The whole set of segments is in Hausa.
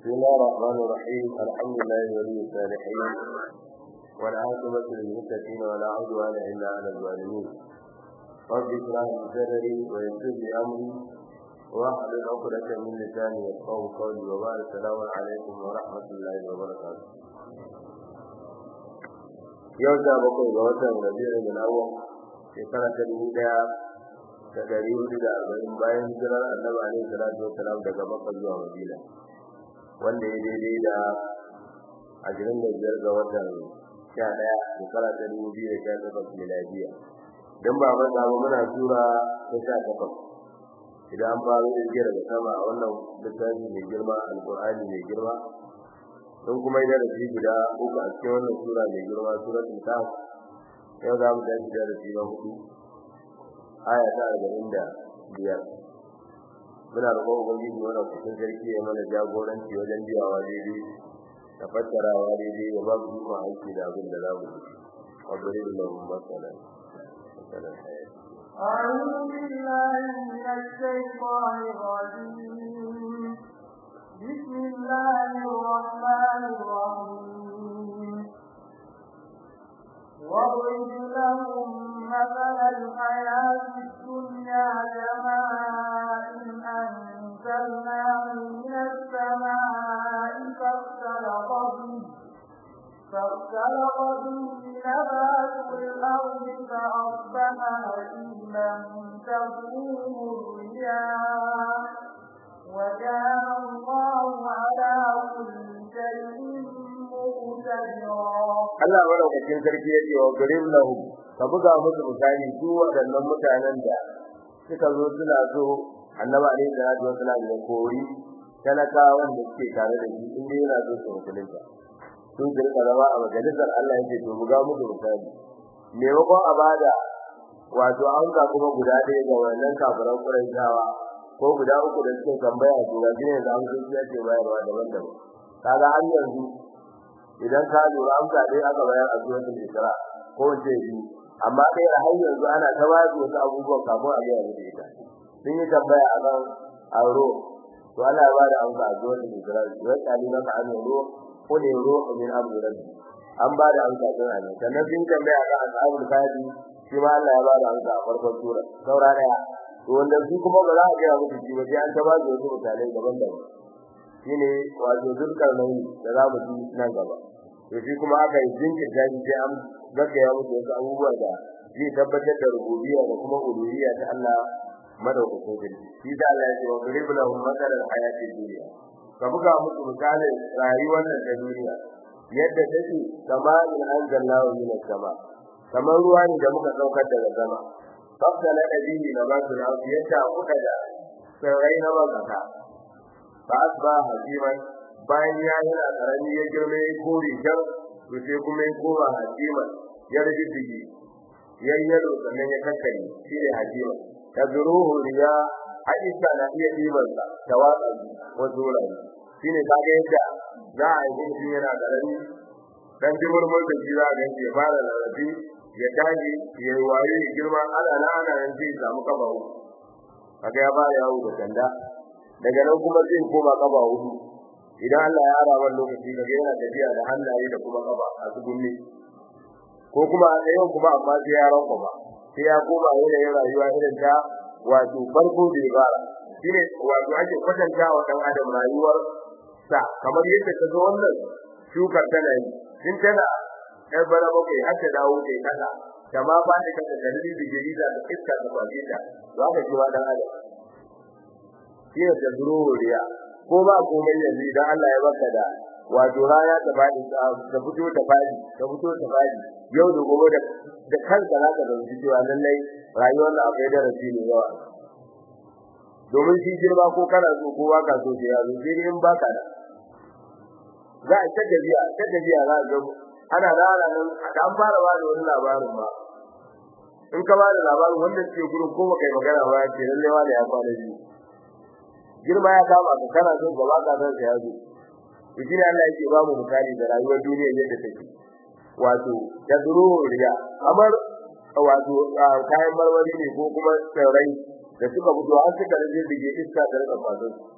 بسم الله الرحمن الرحيم الحمد لله ولي الصالحين والعاقبة للمتقين ولا عدوان إلا على الظالمين رب اشرح لي صدري ويسر لي أمري واحلل عقدة من لساني يفقهوا قولي وبعد السلام عليكم ورحمة الله وبركاته yau da bakwai ga watan rabi'u da awwal shekara ta dubu daya da dari hudu da arba'in bayan hijirar annabi alaihi salatu wassalam daga makka zuwa madina wanda ya daidai da ashirin da biyar ga watan sha ɗaya shekara ta dubu biyu da sha takwas miladiya don ba manta ba muna tura ta sha takwas idan an faro irge daga sama a wannan littafi mai girma alƙur'ani mai girma don kuma yi darasi guda uku a cikin wannan sura mai girma suratul kaf yau za mu tashi darasi na hudu aya ta arba'in da biyar muna roƙon ubangiji wannan kusan sarki ya mana jagoranci wajen biyawa daidai da fassarawa daidai ya ba mu ikon aiki da abin da za mu yi wabirin da mun masana أعوذ بالله من الشيطان الرجيم بسم الله الرحمن الرحيم واضرب لهم مثل الحياة الدنيا كماء أنزلناه من السماء فاختلط به فاختلط به نبات الأرض فأصبح هشيما تذروه الرياح وكان الله على كل شيء مقتدرا Allah madaukakin sarki ya ce wa garin lahu ka buga musu misali su waɗannan mutanen da suka zo suna so annabi alaihi salatu wasallam ya kori talakawan da suke tare da shi inda yana so su musulunta sun kirka zama a majalisar Allah ya ce to buga musu misali maimakon a bada wato an ga kuma guda ɗaya ga wannan kafiran Qurayshawa ko guda uku da suke tambaya to ga ne da an sun ce bayarwa daban-daban kaga har yanzu idan ka lura amsa dai aka bayar a zuwan Isra ko ce bi amma kai a har yanzu ana ta bayar da wasu abubuwan kafin a ga da ita sun yi tambaya a kan auro to Allah ya ba da amsa a zuwan Isra wai kali maka an ro ko ne ro min abu rabbi an ba da amsa don ne sannan sun tambaya kan ashabul kadi shi ma Allah ya ba da amsa a farkon sura saura daya to wanda su kuma ba za a ga musu shi ba sai an ta ba da wasu misalai daban-daban shine wato dukkan nauyi da za mu ji nan gaba to shi kuma aka yi jinkirta shi sai an gaggaya musu wasu abubuwa da zai tabbatar da rububiyya da kuma uluhiyya ta Allah madaukakin sarki shi da Allah ya ce wa qulib lahum mathalan hayatid dunya ka buga musu misalin rayuwar nan ta duniya yadda take kamar in anzalnahu min as-sama kamar ruwa ne da muka saukar daga sama fafsala nabihi nabatul ardi yadda kuka da sarai na bazaka fa asba hakiman bayan ya yana karami ya girme ya kore jar to sai kuma ya koma hakiman ya rage digi yayyaro sannan ya kakkare shi ne hakiman tazruhu riya hadisa na iya diban sa tawaka wa zurani shine kaga yadda za a yi shi yana karami dan jimurmur da shi za a ga ya fara lalabi ya tashi ya yi waye ya girma ana na ana nan sai samu kafa uku kaga ya fara yawo da sanda daga nan kuma zai koma kafa hudu idan Allah ya ara wannan lokaci kaga yana tafiya da hannaye da kuma kafa a tsugunni ko kuma a tsayin kuma amma sai ya ranko ba sai ya koma yanayin rayuwa irin ta wato farko da fara shine wato ake kwatanta wa dan adam rayuwar sa kamar yadda ta zo wannan shukar tana yi in tana ɗan bara bakwai har ta dawo ta kasa da ma ba ta kasa da rubi da jarida da iska da kwaje ta za ka ji wa dan adam shine da zuriya ko ba komai yanzu idan Allah ya baka da wato raya ta fadi ta fito ta fadi ta fito ta fadi yau da gobe da da kanka za ka zanci cewa lallai rayuwar da akwai darasi ne yawa domin shi girma ko kana so ko ba ka so sai ya zo sai in baka da za a ta gajiya ta gajiya za ga ana rana nan an fara ba da wani labarin ba in ka ba da labarin wanda suke gurin ko baka yi magana ba ce lallai wani ya kwana biyu girma ya kama ka kana so gaba ka san sai ya zo shi ne Allah yake ba mu misali da rayuwar duniya yadda take wato tadru riya kamar wato kayan marmari ne ko kuma tsirrai da suka fito an suka rage dige iska da rika kwazo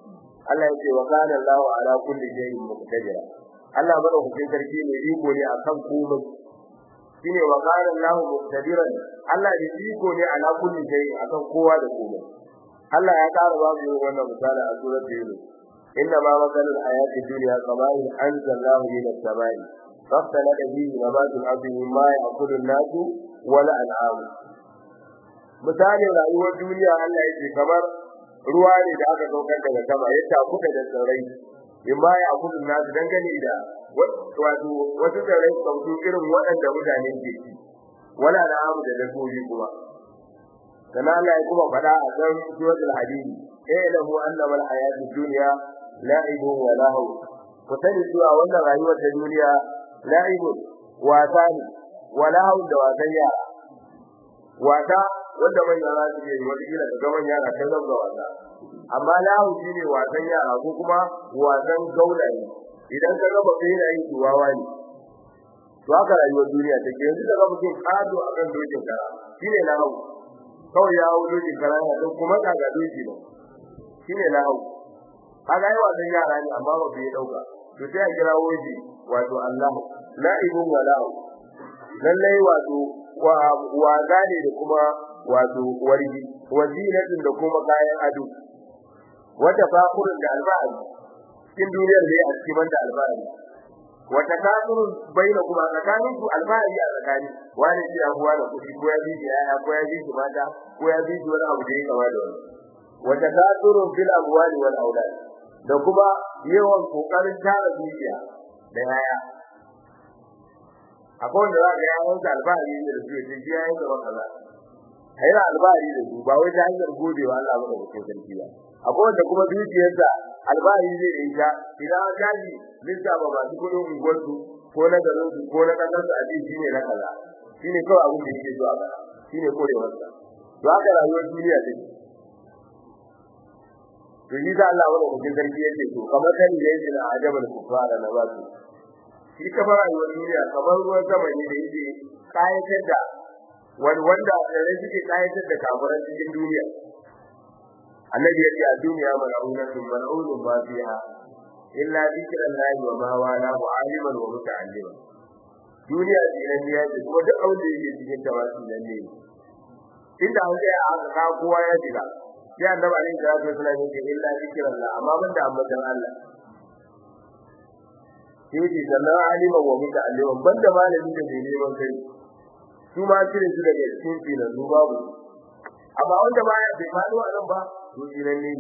Allah ya ce wa kana Allahu ala kulli shay'in muqtadira Allah madaukakin sarki ne iko ne akan komai shine wa kana Allahu muqtadiran Allah ne iko ne ala kulli shay'in akan kowa da komai Allah ya kara ba mu wannan misali a surat Yunus inna ma masalul hayati dunya kamain anzalallahu min as-samai فاختلط به نبات الأرض مما يأكل الناس والأنعام misalin rayuwar duniya Allah yake kamar ruwa ne da aka saukar daga sama ya takuka da tsirrai imma ya kudu nasu dangane da wato wasu tsirrai sautu irin waɗanda mutane ke ci wala da amu da dabbobi kuma sana Allah ya kuma faɗa a kan suratul hadid eh lahu annama al-hayatud dunya la'ibun wa lahu ku sani cewa wannan rayuwar ta duniya la'ibun wasa ne wa lahu da wasan yara wasa wanda manya za su yi wata kila ga manya na ta zama wasa amma lahu shine wasan yara ko kuma wasan gaulaye idan ka ga mutum yana yin duwawa ne to haka rayuwar duniya take yanzu da ga mutum kado akan dokin kara shine lahu kawai ya hawo dokin kara ya dan kuma ka ga doki ba shine lahu kaga yi wasan yara ne amma ba bai dauka to sai a kira woji wato Allah la'ibun wa lahu lallai wato wa gane da kuma wato wargi wazinatin da kuma kayan ado wata fakurin da alba'ari cikin duniyar da ya cikin banda alba'ari wata kafirun baina kuma tsakanin su alba'ari a tsakani wani shi abuwa da kuɗi ko ya biji yaya ko ya biji mata ko ya biji wani abu da ya kama da wani wata kafirun fil amwali wal aulad da kuma yawan kokarin tara dukiya da yaya akwai wanda za ga yawon sa alba'ari ne da su ya ce yayin da kaza haira albari da su ba wai ta hanyar godewa Allah ba da mutum sarki ba akwai wanda kuma dukiyarsa albari zai yi ta idan an gaji lissa ba masu kudin unguwarsu ko na garin su ko na kasar su a ji shine na kaza shine kawai abin da yake zuwa ba shine korewarsa to haka rayuwar duniya take to yi da Allah wani mutum sarki yake to kamar kan da yake na ajabal kufara na wasu shi ka fara rayuwar duniya kamar ruwan sama ne da yake kayatar da wani wanda da suke kayatar da kafiran cikin duniya annabi ya ce a duniya mal'unatun mal'unun ma fiha illa zikrullahi wa ma wala wa aliman wa muta'alliman duniya dinan ya ce ko duk abin da yake cikin ta wasu nan ne inda an ga aka kowa ya jira sai annabi alaihi salatu wasallam ya ce illa zikrullah amma ban da ambatan Allah sai ce sannan aliman wa muta'alliman banda malami da bai neman kai su ma cire su daga cikin filan su babu amma wanda ba ya bai faɗo a nan ba to filan ne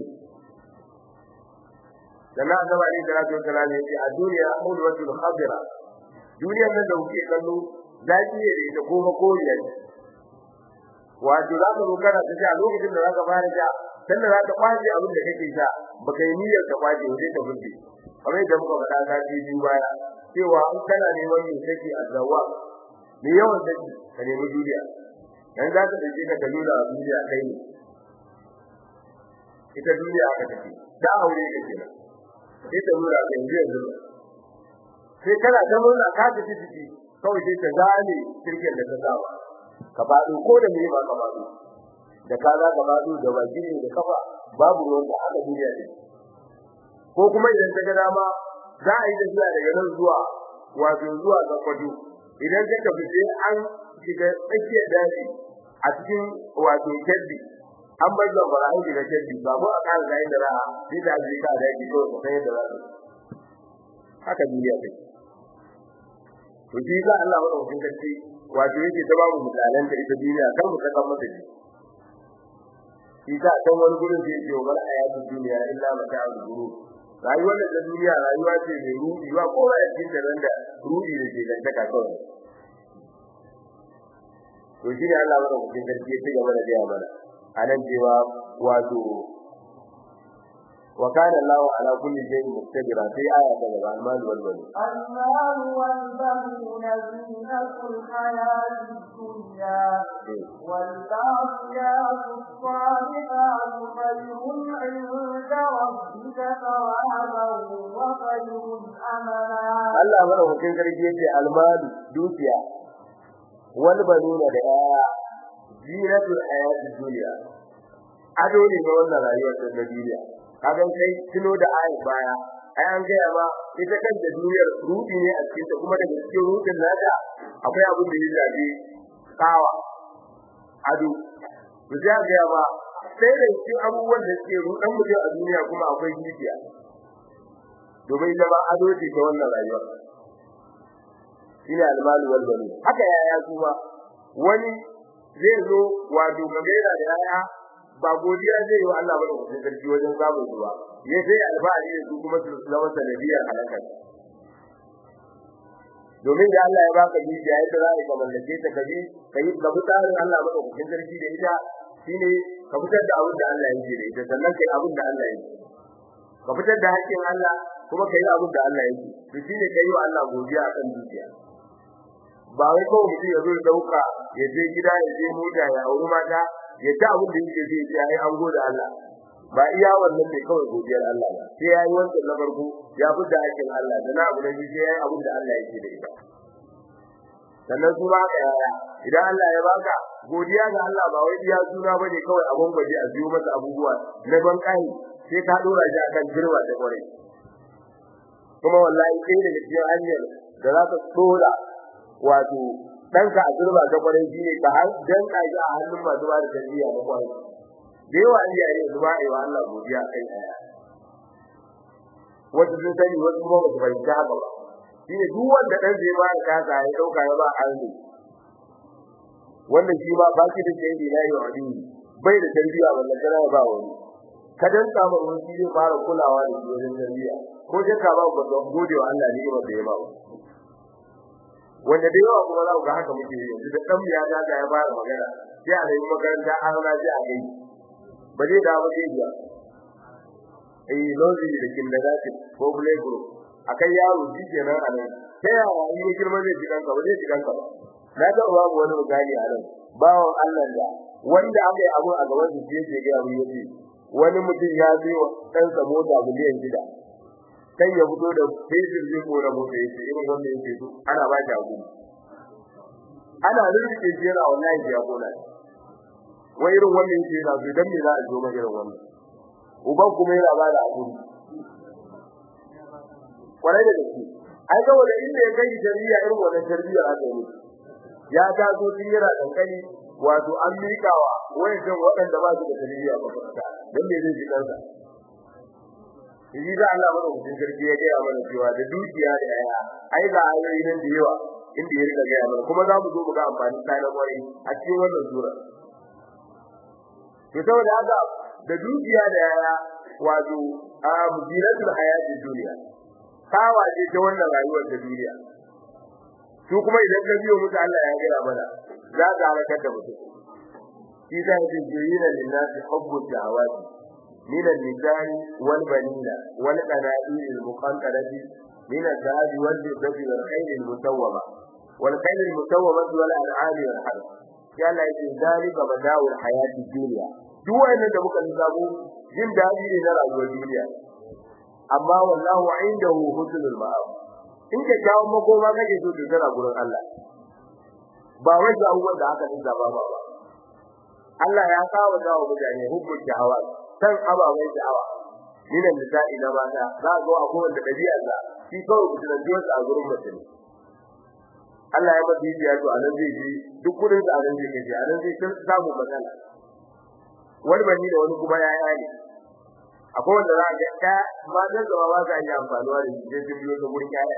sannan annabi alaihi salatu wasallam ya ce a duniya hulwatul khadira duniyar nan da kuke kallo zaki ne da ita ko makoriya ne wato za ka zo kana ta sha lokacin da za ka fara sha sannan za ka kwaje abin da kake sha baka yi niyyar ka kwaje sai ka burge kamar yadda muka faɗa ta biyu baya cewa in kana neman mai kake a zawa me yawan saki ka nemi duniya dan za ka dace ka dalila a duniya kai ne ita duniya aka tafi da aure ka kenan sai ta nuna ka yanzu yanzu sai kana ta murna ka tafi ciki kawai sai ta gane kirkin da ta saba ka faɗo ko da me ba ka faɗo da ka za ka faɗo da baki ne da kafa babu ruwan da aka duniya ne ko kuma idan ta ga dama za a yi tafiya daga nan zuwa wato zuwa ga kwado idan ka tafi sai an shiga tsakiyar daji a cikin wato keddi an bar da fara an shiga keddi ba mu a kan da inda ra'a sai da ji ka daji ko ka sai da ra'a haka duniya take to shi ga Allah wa ɗaukin gaske wato yake ta babu misalan ta ita duniya kan mu saka mata ji shi ta kan wani gurin da yake wa ayatu duniya illa mata'ul ghurur rayuwar da duniya rayuwa ce mai ruɗi wa ko ba cikin da nan da ruɗi da ke da taka kawai to shi ne Allah wa ɗaukin gaske ya ci gaba da gaya mana anan cewa wato وكان الله على كل شيء مقتدرا في آية كذا المال والبنون المال والبنون زينة الحياة الدنيا والباقيات الصالحات خير عند ربك ثوابا وخير أملا Allah madaukakin sarki yace almal dukiya wal banuna da aya zinatul hayatid dunya ado ne na wannan rayuwar ta duniya kaga kai tuno da ayi baya ai an gaya ma ita kan da duniyar rudi ne a cikin ta kuma daga cikin rudin nata akwai abin da ya zabi kawa ado to sai ga ba sai da cikin abubuwan da suke rudan mutum a duniya kuma akwai gidiya domin ita ba ado ce ta wannan rayuwa shine almalu wal bani haka yaya kuma wani zai zo wato gamera da yaya ba godiya zai yi wa Allah ba da kusa sarki wajen samun su ba ya sai alfahari da su kuma su zama sanadiyar halakar domin da Allah ya baka dukiya yadda za ka mallake ta kaji kai ka bi tsarin Allah ba da kusa sarki da ita shine ka fitar da abin da Allah yake da ita sannan kai abin da Allah yake ka fitar da haƙƙin Allah kuma kai abin da Allah yake to shine kai wa Allah godiya akan dukiya ba wai kawai mutum ya zo ya dauka ya je gida ya je mota ya auri mata ya ta abin da yake zai ce ai an gode Allah ba iya wannan ne kawai godiyar Allah ba sai yayi wannan na farko ya fita hakkin Allah da na abu da yake yayi abin da Allah yake da ita sannan su ba ka yaya idan Allah ya baka godiya ga Allah ba wai iya suna bane kawai abun gwaji a biyo masa abubuwa na ban kai sai ka dora shi akan girma da kwarai kuma wallahi kai da cikin hanyar da za ka dora wato danka a girma da kwarai shine ka har dan ka ji a hannun masu ba da tarbiyya da kwarai da yawa iyaye su ba yi wa Allah godiya kai daya wasu sun sani wasu kuma ba su fahimci haka ba shine duk wanda dan zai ba ka ka ya dauka ya ba arzi wannan shi ba baki da sai da yayi wa dini bai da tarbiyya wannan kana ba wani ka dan samu wani shi zai fara kulawa da shi wajen tarbiyya ko je ka ba ku don gode wa Allah ne ba da ya ba wanda da yawa kuma za ku ga haka muke yi yanzu da dan ya ga ya fara magana sai a yi makaranta an na ji a kai ba zai da ba zai biya eh lozi da kin da zaki ko play group akai yaro shi kenan a nan sai ya yi girma zai ji kanka ba zai ji kanka ba na ga babu wani misali a nan bawon Allah da wanda aka yi abu a gaban su sai ya ga abu yace wani mutum ya zo wa dan sa mota miliyan shida kai ya fito da fejin zai kora mota yace irin wanda yake so ana ba shi abu ana rike shi yana wallahi ya kona wai irin wannan yake yana so dan me za a zo ma irin wannan uban kuma yana ba da abu kwarai da gaske ai ga wanda inda ya kai tarbiyya irin wannan tarbiyya aka yi ya ta zo tun yana kankani wato an mikawa wayan waɗanda ba su da tarbiyya ba dan me zai ji kansa shi da Allah mana mutum sarki ya ga mana cewa da dukiya da yaya ai ga ayoyi nan da yawa inda ya riga ga mana kuma za mu zo mu ga amfani da na kwari a cikin wannan sura to saboda haka da dukiya da yaya wato a mujiratul hayatid duniya kawaje ta wannan rayuwar da duniya su kuma idan ka biyo musu Allah ya gaya mana za ka halakar da mutum shi da yake jirina lillahi hubbu shahawati min al-nisa'i wal banina wal qana'ir al-muqantarati min al-dhahab wal fiddati wal khayl al-musawwama wal khayl al-musawwama wal an'am wal harth ya la yake zalika bada'ul hayati dunya duk wannan da muka lissafo jin dadi ne na rayuwar duniya amma wallahu indahu husnul ma'ab in ka jawo makoma kake so ka tara gurin Allah ba wai ga abubuwan da aka dinga ba ba Allah ya kawo dawo mutane hubbul shahawa san ababai sha'awa minan nisa'i na mata za zo a kowace dabi'a da shi kawai ku tana jiya a gurin mutum Allah ya bada biya to anan zai ji duk kudin da anan zai ji anan zai samu matsala wani bani da wani kuma ya yi akwai wanda za ga ta matan da ba za yi amfanuwa da shi sai biyo ta gurin kaya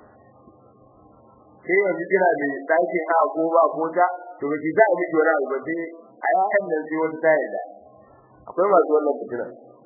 sai yanzu kira da ɗakin a ko ba ko ta to ki za a miki wani abu ba sai a yakan nan sai wani ta yadda akwai masu wannan fitina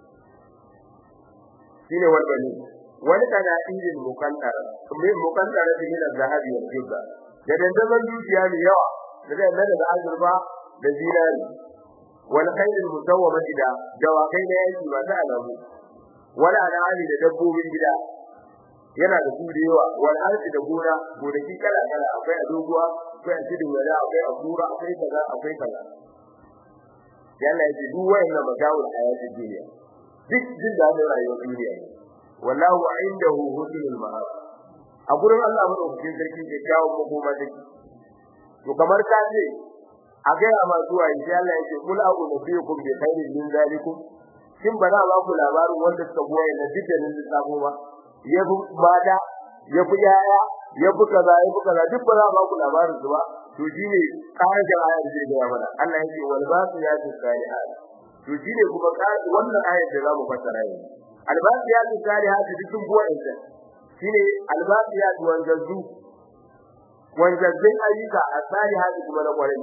shine wani bane wani kana injin mukantara kuma mukantara da yana zahabi wa fidda da dandaban dukiya ne yawa da dandaban da azurfa da zinari wal khairul musawwama da dawakai na yaki ba ta alamu wala al'ali da dabbobin gida yana da su da yawa wal ardi da gona gonaki kala kala akwai a doguwa akwai a tudun wala akwai a kura akwai kaza akwai kaza yalla yace duk wayannan magawul hayatid duniya duk jin da rayuwar duniya ne wallahu indahu husnul ma'ab a gurin Allah madaukakin sarki ke kawo makoma take to kamar ka ce a ga ma zuwa insha Allah yake kul a'udhu bikum bi khairin min zalikum kin ba za ba ku labarin wanda suka goye na dukkanin lissafo ba ya fi mata ya fi yaya ya fi kaza ya fi kaza duk ba za ba ku labarin su ba to shine ƙarin ayar da ya mana Allah yake wal basiyatu salihat to shine kuma wannan ayar da za mu fassara yanzu al basiyatu salihat dukkan goyen ta shine al basiyatu wanzazu wanzazzin ayyuka a salihati kuma na kwarai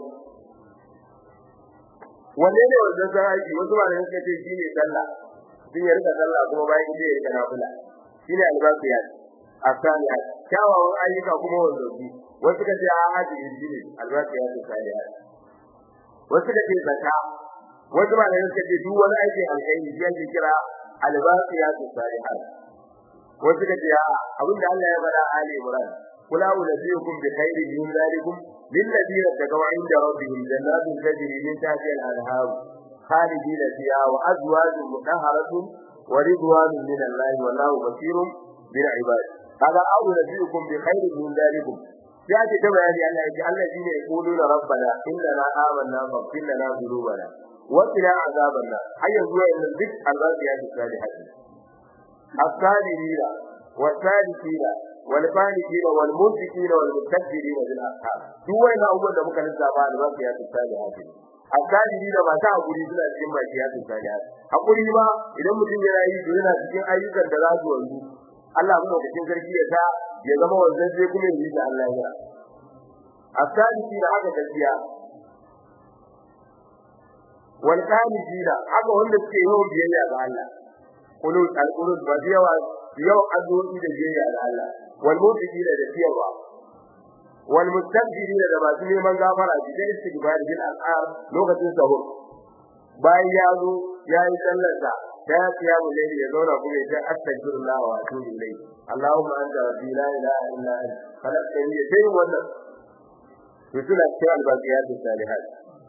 wanne ne wanzazzin aiki wasu ba da suka ce shine sallah sun yi rika sallah kuma bayan ita ya rika nafila shine albasiyat asalihat kyawawan ayyuka kuma wanzazzu wasu ka ce a haji shine albasiyat salihat wasu ka ce zakka wasu ba da suka ce duk wani aikin alkhairi shi ake kira albasiyat salihat wasu ka ce abinda Allah ya faɗa a Ali Imran قل أولئكم بخير من ذلكم للذين اتقوا عند ربهم جنات تجري من تحتها الأنهار خالدين فيها وأزواج مطهرة ورضوان من الله والله بصير بالعباد هذا أولئكم بخير من ذلكم يأتي كما يعني أن الذين يقولون ربنا إننا آمنا فاغفر لنا ذنوبنا وقنا عذاب النار أي هو أن الذكر الباقيات الصالحات الصالحين والصالحين والفانكين والمنفقين والمستكبرين بالأسحار duk wani abubuwan da muka lissafa da basu ya tsaya da hafi akadiri da ba ta hakuri suna cikin baki ya tsaya da hakuri ma idan mutum yana yi to yana cikin ayyukan da za su wanzu Allah mu cikin sarki ya ta ya zama wanzan sai kuma yi da Allah ya akadiri da haka gaskiya wal qanidina haka wanda suke yawan biyayya ga Allah kullu al-qulub ba yawa yau addu'o'i da biyayya ga Allah wal mu'minina da tiyarwa wal mustabdirina da masu neman gafara da istighfar bil al'ar lokacin sahur bayan ya zo ya yi sallar sa da ya tsaya mu ne ya zauna kuma ya ce astaghfirullah wa atubu ilayhi allahumma anta rabbi la ilaha illa anta khalaqtani ya sai wannan to suna cikin albaqiyat salihat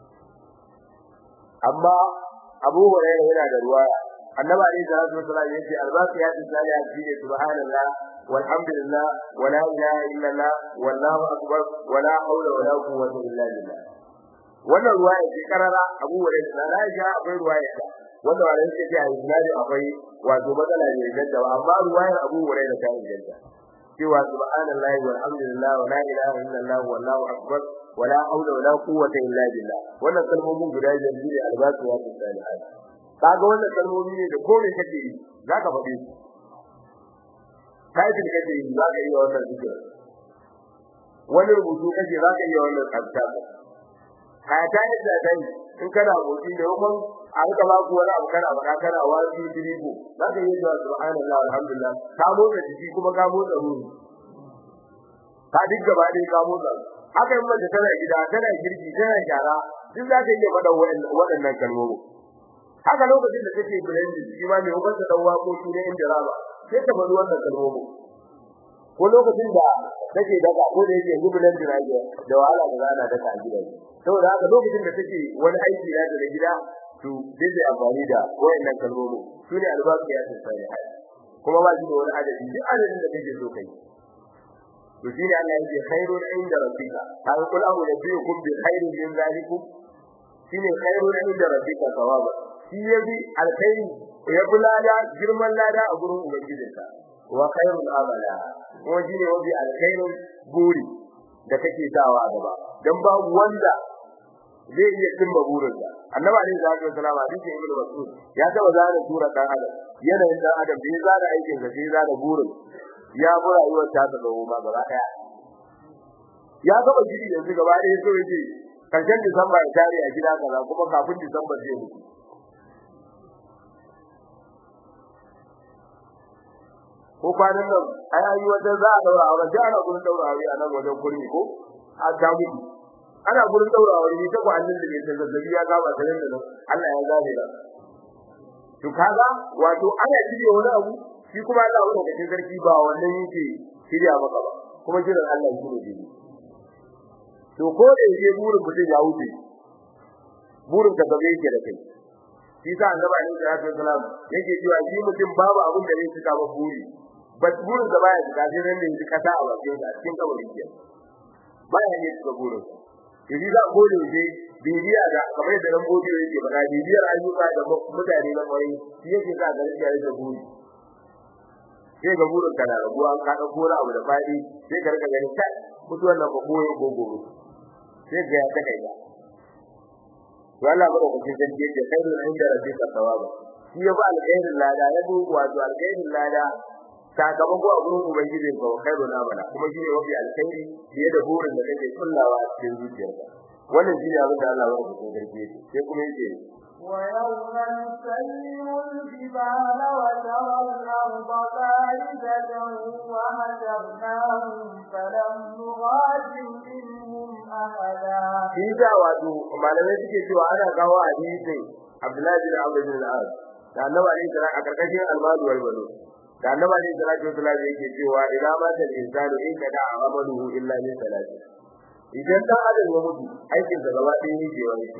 amma abu hurairah yana da ruwaya annabi alayhi salatu wasallam yace albaqiyat salihat shine subhanallah walhamdulillah wala ilaha illallah wallahu akbar wala hawla wala quwwata illa billah wannan ruwaya ce karara abu hurairah da Aisha akwai ruwaya ta wanda wanda yake ce a isnadi akwai wato matsala ne ganda amma ruwayar abu hurairah ta inganta cewa subhanallahi walhamdulillah wala ilaha illallah wallahu akbar wala hawla wala quwwata illa billah wannan kalmomin guda biyar ne albaqiyat salihat kaga wannan kalmomi ne da kome kake yi zaka faɗi kai da kake yi zaka yi wannan zikir wani rubutu kake zaka yi wannan tsafta kaya ta yi da dai in kana gobe da yawan a rika ba ku wani abu kana baka kana wani dirigo zaka yi da subhanallah alhamdulillah ka motsa jiki kuma ka motsa ruhi ka duk gaba dai ka motsa haka in mace tana gida tana girki tana gyara duk za ta iya faɗa waɗannan kalmomi haka lokacin da take blending shi ma mai ubansa dan waƙoƙi ne inda raba sai ta faɗi wannan kalmomi ko lokacin da take daga ko da yake blending rage da wahala da zana daga a gida saboda haka lokacin da take wani aiki da da gida to dai da amfani da wayannan kalmomi su ne albarka ya tsaya hai kuma ba shi da wani adadi duk adadin da take so kai to shi ne Allah yake khairun inda rabbika ta kul amu nabiyukum bi khairin min zalikum shine khairun inda rabbika thawaba shi yabi alkhairi ya bulada girman lada a gurin ubangijinka wa khairul amala ko shine wabi alkhairun buri da kake sawa gaba dan babu wanda zai iya cimma burinsa annabi alaihi salatu wasallam hadisi ibnu mas'ud ya taba zana sura dan adam yanayin dan adam bai zana aikin sa sai zana burin ya bura rayuwar ta ta gawo ma gaba daya ya gaba gidi yanzu gaba daya so yake karshen disamba ya tare a gida kaza kuma kafin disamba zai mutu ko kwanan nan ai ayi wajen za a daura aure sai ana gurin daura aure a nan wajen kurmi ko a jamu ana gurin daura aure ni ta ko annin da ke zazzabi ya gaba da nan Allah ya zabe da to kaga wato ana shirye wani abu shi kuma Allah wanda kake sarki ba wannan yake shirya maka ba kuma jiran Allah shi ne dai to ko da yake burin mutum ya wuce burin ka gabe yake da kai shi sa annabi alaihi salatu wasalam yake cewa shi mutum babu abin da zai cika ba buri bas burin da baya cika sai ran da yake kasa a bakin sa cikin kabarin ke baya ne cika burin Idi za ko da yake bibiya da kamar da nan gode yake ba bibiyar ayyuka da mutane na kwarai shi yake sa ga riya da buri sai ga burin kana rabuwa an ka dauko abu da fadi sai ka rika gani kai mutuwar nan ba koyi gogoro sai ga ya ta kai ba to Allah ba ku cikin dan yake kai da inda rabbika sawaba shi ya ba alkhairin lada ya bu wato alkhairin lada sakamako a gurin ubangiji ko khairu na bana kuma shi ne wafi alkhairi fiye da burin da kake kullawa a cikin zuciyarka wannan shi ne abin da Allah ya rubuta garke shi sai kuma yake ويوم نسير الجبال وترى الأرض بارزة وهجرناهم فلم نغادر منهم أحدا shi da wato malamai suke cewa ana kawo hadisin Abdullahi bin Amr bin al-As da Annabi alaihi salam a karkashin al-Madu wal Banu da Annabi alaihi salatu wasallam yake cewa ila ma ta insanu in kada amaluhu illa min salati idan dan adam ya mutu aikin sa gaba ɗaya ne ke wani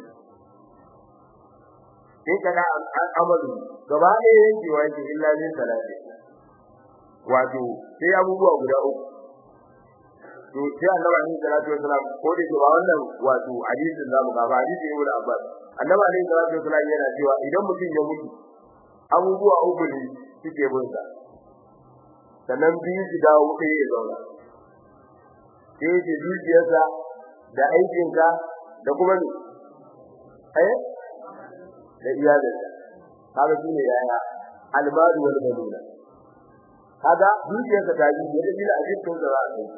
in kada amalu gaba ɗaya yake wani illa min salati wato sai abubuwa guda uku to sai annabi alaihi salatu wasalam ko da ke ba wannan wato hadisin zamu ga ba hadisi ne da Abbas annabi alaihi salatu wasalam yana cewa idan mutum ya mutu abubuwa uku ne suke bin sa sannan biyu su dawo ɗaya ya zauna sai ce dukiyarsa da aikinka da kuma ne eh da iyalinsa kaga shi ne yaya almadu wal banuna kaga dukiyarsa ta yi da bila a cikin da za a kai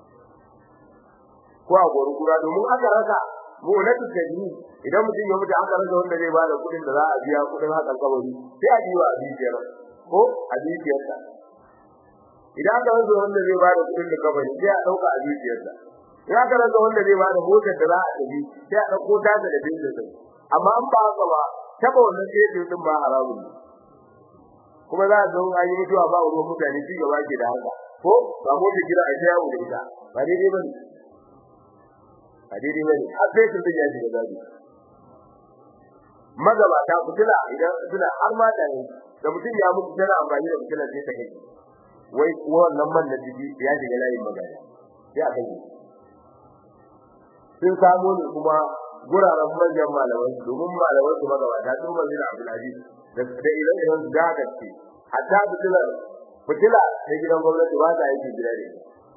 ko a gurgura domin aka rasa mu na tsadi idan mutum ya mutu aka rasa wanda zai bada kudin da za a biya kudin hakan kabari sai a biwa a biyar ko a biyarsa idan aka rasa wanda zai bada kudin da kabari sai a dauka a biyarsa idan aka rasa wanda zai bada motar da za a tafi sai a dauko ta da biyar sa amma an ba haka ba taba wannan sai din ba haramun kuma za a zo an yi mutuwa ba ruwan mutane ci gaba ke da haka ko ba mu da kira a ta yawo da ita ba daidai bane a daidai bane har sai sun ya shiga zabi magabata fitila idan fitila har ma da ne da mutum ya mutu tana amfani da fitila sai ta kai wai wannan man da jiki ya shiga layin magana sai a kai sun samu ne kuma guraren manyan malaman domin malaman su magabata sun manzi da Abdulaziz da da ilan ilan da gaske hatta fitila fitila ta gidan gwamnati ba ta yi gida ne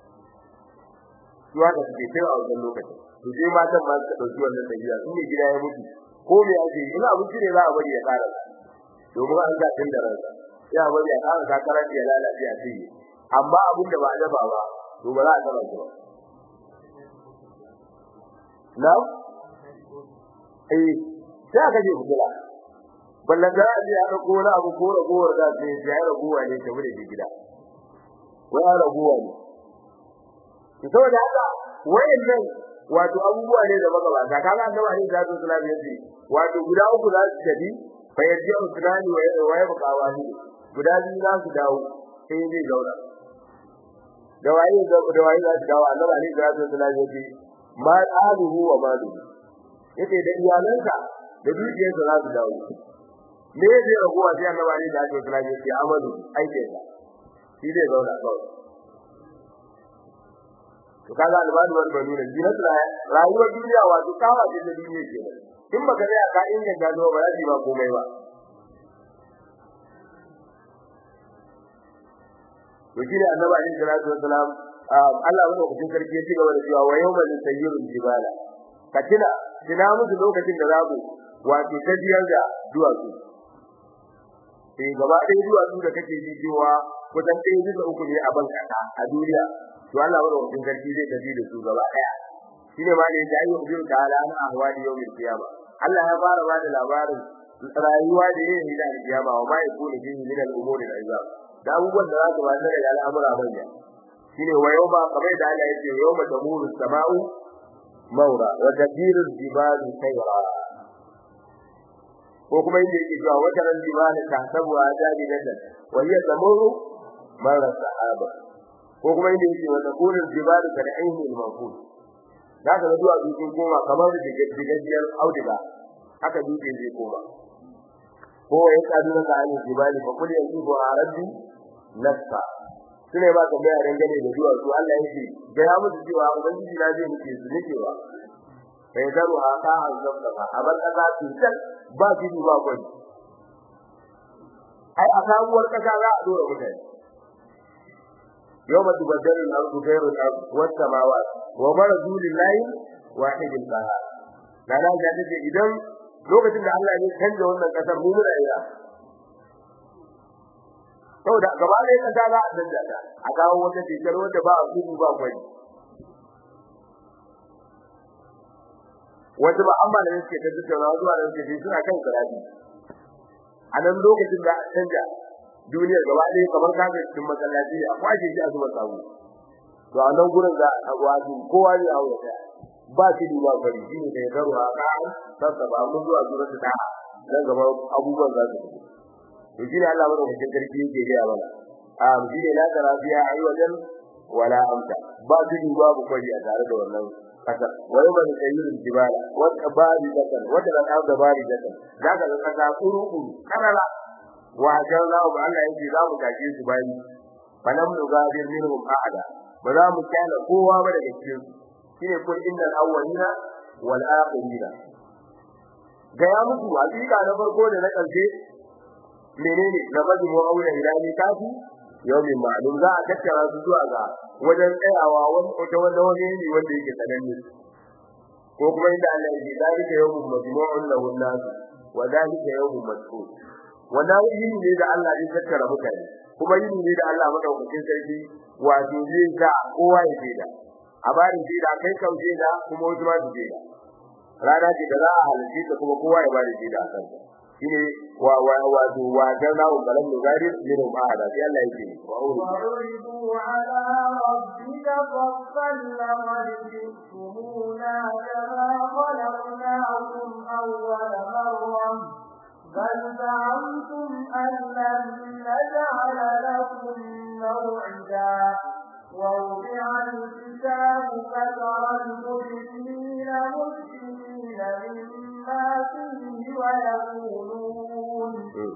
zuwa da suke kai a wannan lokacin to sai matan ma suka dauki wannan tafiya su ne gida ya mutu ko me ake yi ina abinci ne za a bari ya kara domin an ga tun da ransa ya bari ya kara kakarar ya lalace a cikin amma abin da ba a dafa ba to ba za a taba shi ba na eh sai aka je kula ballan da ya dauko wani abu ko ragowar da sai ya ragowa ne ta bude gida wai ragowa ne saboda haka wayannan wato abubuwa ne da magabata kaga annabi ne da su sallallahu alaihi wato guda uku za su tafi fa yaji usulani wa wa ya buka wani guda biyu za su dawo sai zai zauna da waye da da waye za su dawo annabi ne da su sallallahu alaihi ma aluhu wa malu yake da iyalanka da dukiyarsa za su dawo me zai raguwa sai annabi ne da su sallallahu alaihi amalu aikinsa shi zai zauna kawai to kaga albani wal banuna jinat rayuwar duniya wato kawa ce da duniya ke in baka tsaya ka inganta zo ba zai ba komai ba to shi ne annabi alaihi salatu wassalam Allah wanda ku sarki ya ci gaba da cewa wa yawma yusayyirul jibala katina kina musu lokacin da zaku wato tajiyar da duwatsu sai gaba ɗaya duwatsu da kake ji cewa kusan ɗaya bisa uku ne a ban kasa a duniya to Allah wanda ku sarki zai tafi da su gaba ɗaya shine ma ne da ayi ubiru ta'ala an ahwali yawmil qiyama Allah ya fara ba da labarin rayuwa da yin hida da kiyama wa ma yakunu fihi min al-umuri al-azab da abubuwan da za su ba da al'amura manya shine wa yawma kamar da Allah yake yawma tamuru samau maura wa tadiru jibalu sayra ko kuma inda yake cewa wata ran jibalu ta sabu ajabi nan wa hiya tamuru mara sahaba ko kuma inda yake wa takunu jibalu ka da ainihin mafud da ka zuwa dukkan koma kamar da digajiyar auduga haka dukkan zai koma ko ya kadu da ani jibali fa kulli yanzu a rabbi nafsa sune ba ka bayar dangane da zuwa su Allah yake ga ya musu cewa ubangiji na zai muke su nake ba bai daru a ka an zabba a bar kasa tutan ba gidi ba gwani ai a sabuwar kasa za a dora mutane yawma tubaddalu al-ardu ghayru al-ardi was samawati wa barazu lillahi wahid al-qahhar dana ga dace idan lokacin da Allah ya canza wannan kasar mu muna ira saboda gaba ɗaya kasa za a canza ta a kawo wata tekar wanda ba a gudu ba gwani wanda ba amma da yake ta tattauna zuwa da yake suna kan karatu a nan lokacin da canja duniya gaba ɗaya kamar kaga cikin masallaci a kwashe shi a zuwa sabu to a nan gurin da a wajen kowa ne a wuya ba shi da ba bari shi ne da garu a ka sassa ba mun zuwa zuwa ta dan gaba abubuwan za su to shi ne Allah bada mutum karfi yake ga mana a shi ne la tarafiya ai wajen wala amta ba shi babu kwari a tare da wannan kasa wai ban kayyul jibala wata bari dakan wata da da bari dakan daga ga kasa kuru kuru karala wa jalla ba Allah yake za mu gaje su bayi falam nugadir minhum ahada ba za mu kana kowa ba daga cikin su shine kun innal awwalina wal akhirina ga ya muku hakika na farko da na karshe menene na bada mu aure ilani kafi yawmin ma'lum za a tattara su zuwa ga wajen tsayawa wani wata wanda wani ne wanda yake sananne ko kuma inda Allah yake dalika yawmun majmu'un lahu an-nas wa dalika yawmun mas'ul wannan yini ne da Allah ya tattara mutane kuma yini ne da Allah madaukakin sarki wato zai sa kowa ya jeda a bari jeda kai kan jeda kuma wasu ma su jeda rana ce da za a halarci ta kuma kowa ya bari jeda a kanta shine wa wa wa to wa dana wa balan nugari min ba'da sai Allah yake wa uridu ala rabbika fassal laqad jitumuna kama khalaqnakum awwal marra بل زعمتم أن لن نجعل لكم موعدا ووضع الكتاب فترى المجرمين مشركين مما فيه ويقولون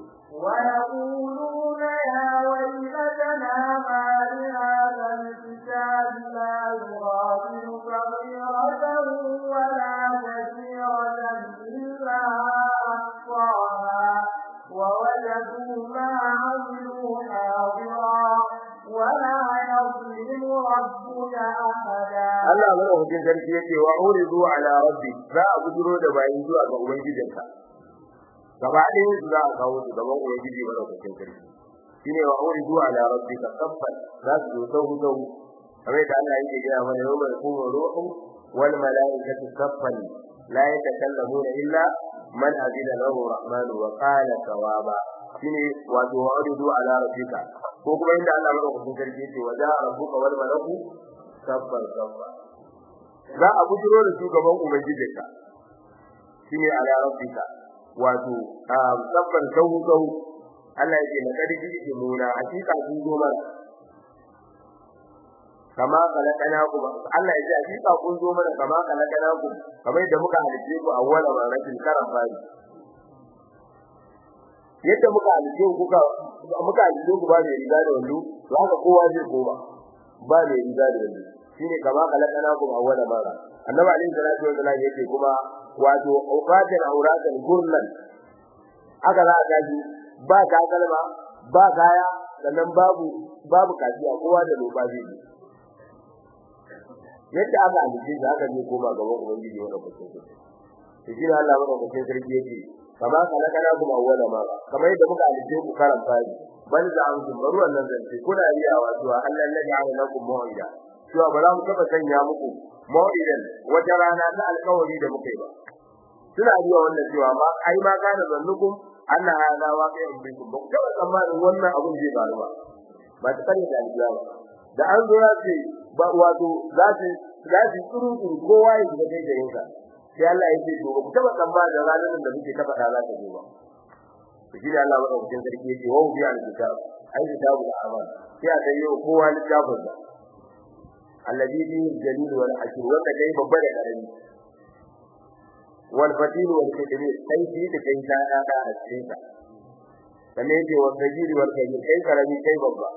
ويقولون يا ويلتنا ما لهذا الكتاب لا يغادر صغيرة ولا كبيرة إلا أحصاها ووجدوا ما عملوا حاضرا ولا يظلم ربك أحدا Allah madaukakin sarki yake wa uridu ala rabbi za a bujiro da bayin zuwa ga ubangijinka gaba ɗaya su za a kawo su gaban ubangiji madaukakin sarki shine wa uridu ala rabbika saffan za su zo sau sau kamar da Allah yake gaya mana yau mai kuma ruhu wal malaikatu saffan la yatakallamuna illa man azina lahu rahmanu wa qala sawaba shine wato wa uridu ala rabbika ko kuma inda Allah madaukakin sarki yake wa ja'a rabbuka wal malaku saffan saffan za a bujiro da shugaban ubangijinka shine ala rabbika wato saffan sau sau Allah yake na karfi ke nuna hakika sun zo mana kama kalakanakum Allah yake hakika kun zo mana kama kalakanakum kamar yadda muka halice ku awwala maratin karan fari yadda muka halice ku kuka muka halice ku ba mai riga da wando to haka kowa zai koma ba mai riga da wando shine kama kalakanakum awwala mara annabi alaihi salatu wasallam yake kuma wato uqatan auratan gurlan aka za a gaji ba takalma ba kaya sannan babu babu kafiya kowa da loba zai yi yadda aka alice da aka je koma gaban ubangiji wanda kuke so to shi ne Allah maka kuke sarki yake kama kana kana kuma awwala ma kamar yadda muka alice ku karan fari bal za an kun baro wannan zance kuna riyawa cewa Allah ne ya lakum mau'ida cewa ba za mu taba sanya muku mau'idan wata rana ta alƙawari da muka yi ba suna riya wannan cewa ma ai ma kana zannukum anna hada waqi'un bikum ba kawai tsammanin wannan abun zai faru ba ba ta kare da aljiyawa da an zo ya ce ba wato za su za su tsuru tsuru kowa ya shiga kai garin sa sai Allah ya ce to ba ku taba tsammanin ranar da muke ta faɗa za ta zo ba to shi ne Allah ba ɗaukin sarki ya ce wa bi al-kitab ai kitabu da aman sai a kai yau kowa littafin sa alladhi fihi al-jalil wal hakim wanda kai babba da karami wal fatil wal kadimi sai shi da kai ta da da a cikin sa sannan yake wal sajiri wal kabir kai karami kai babba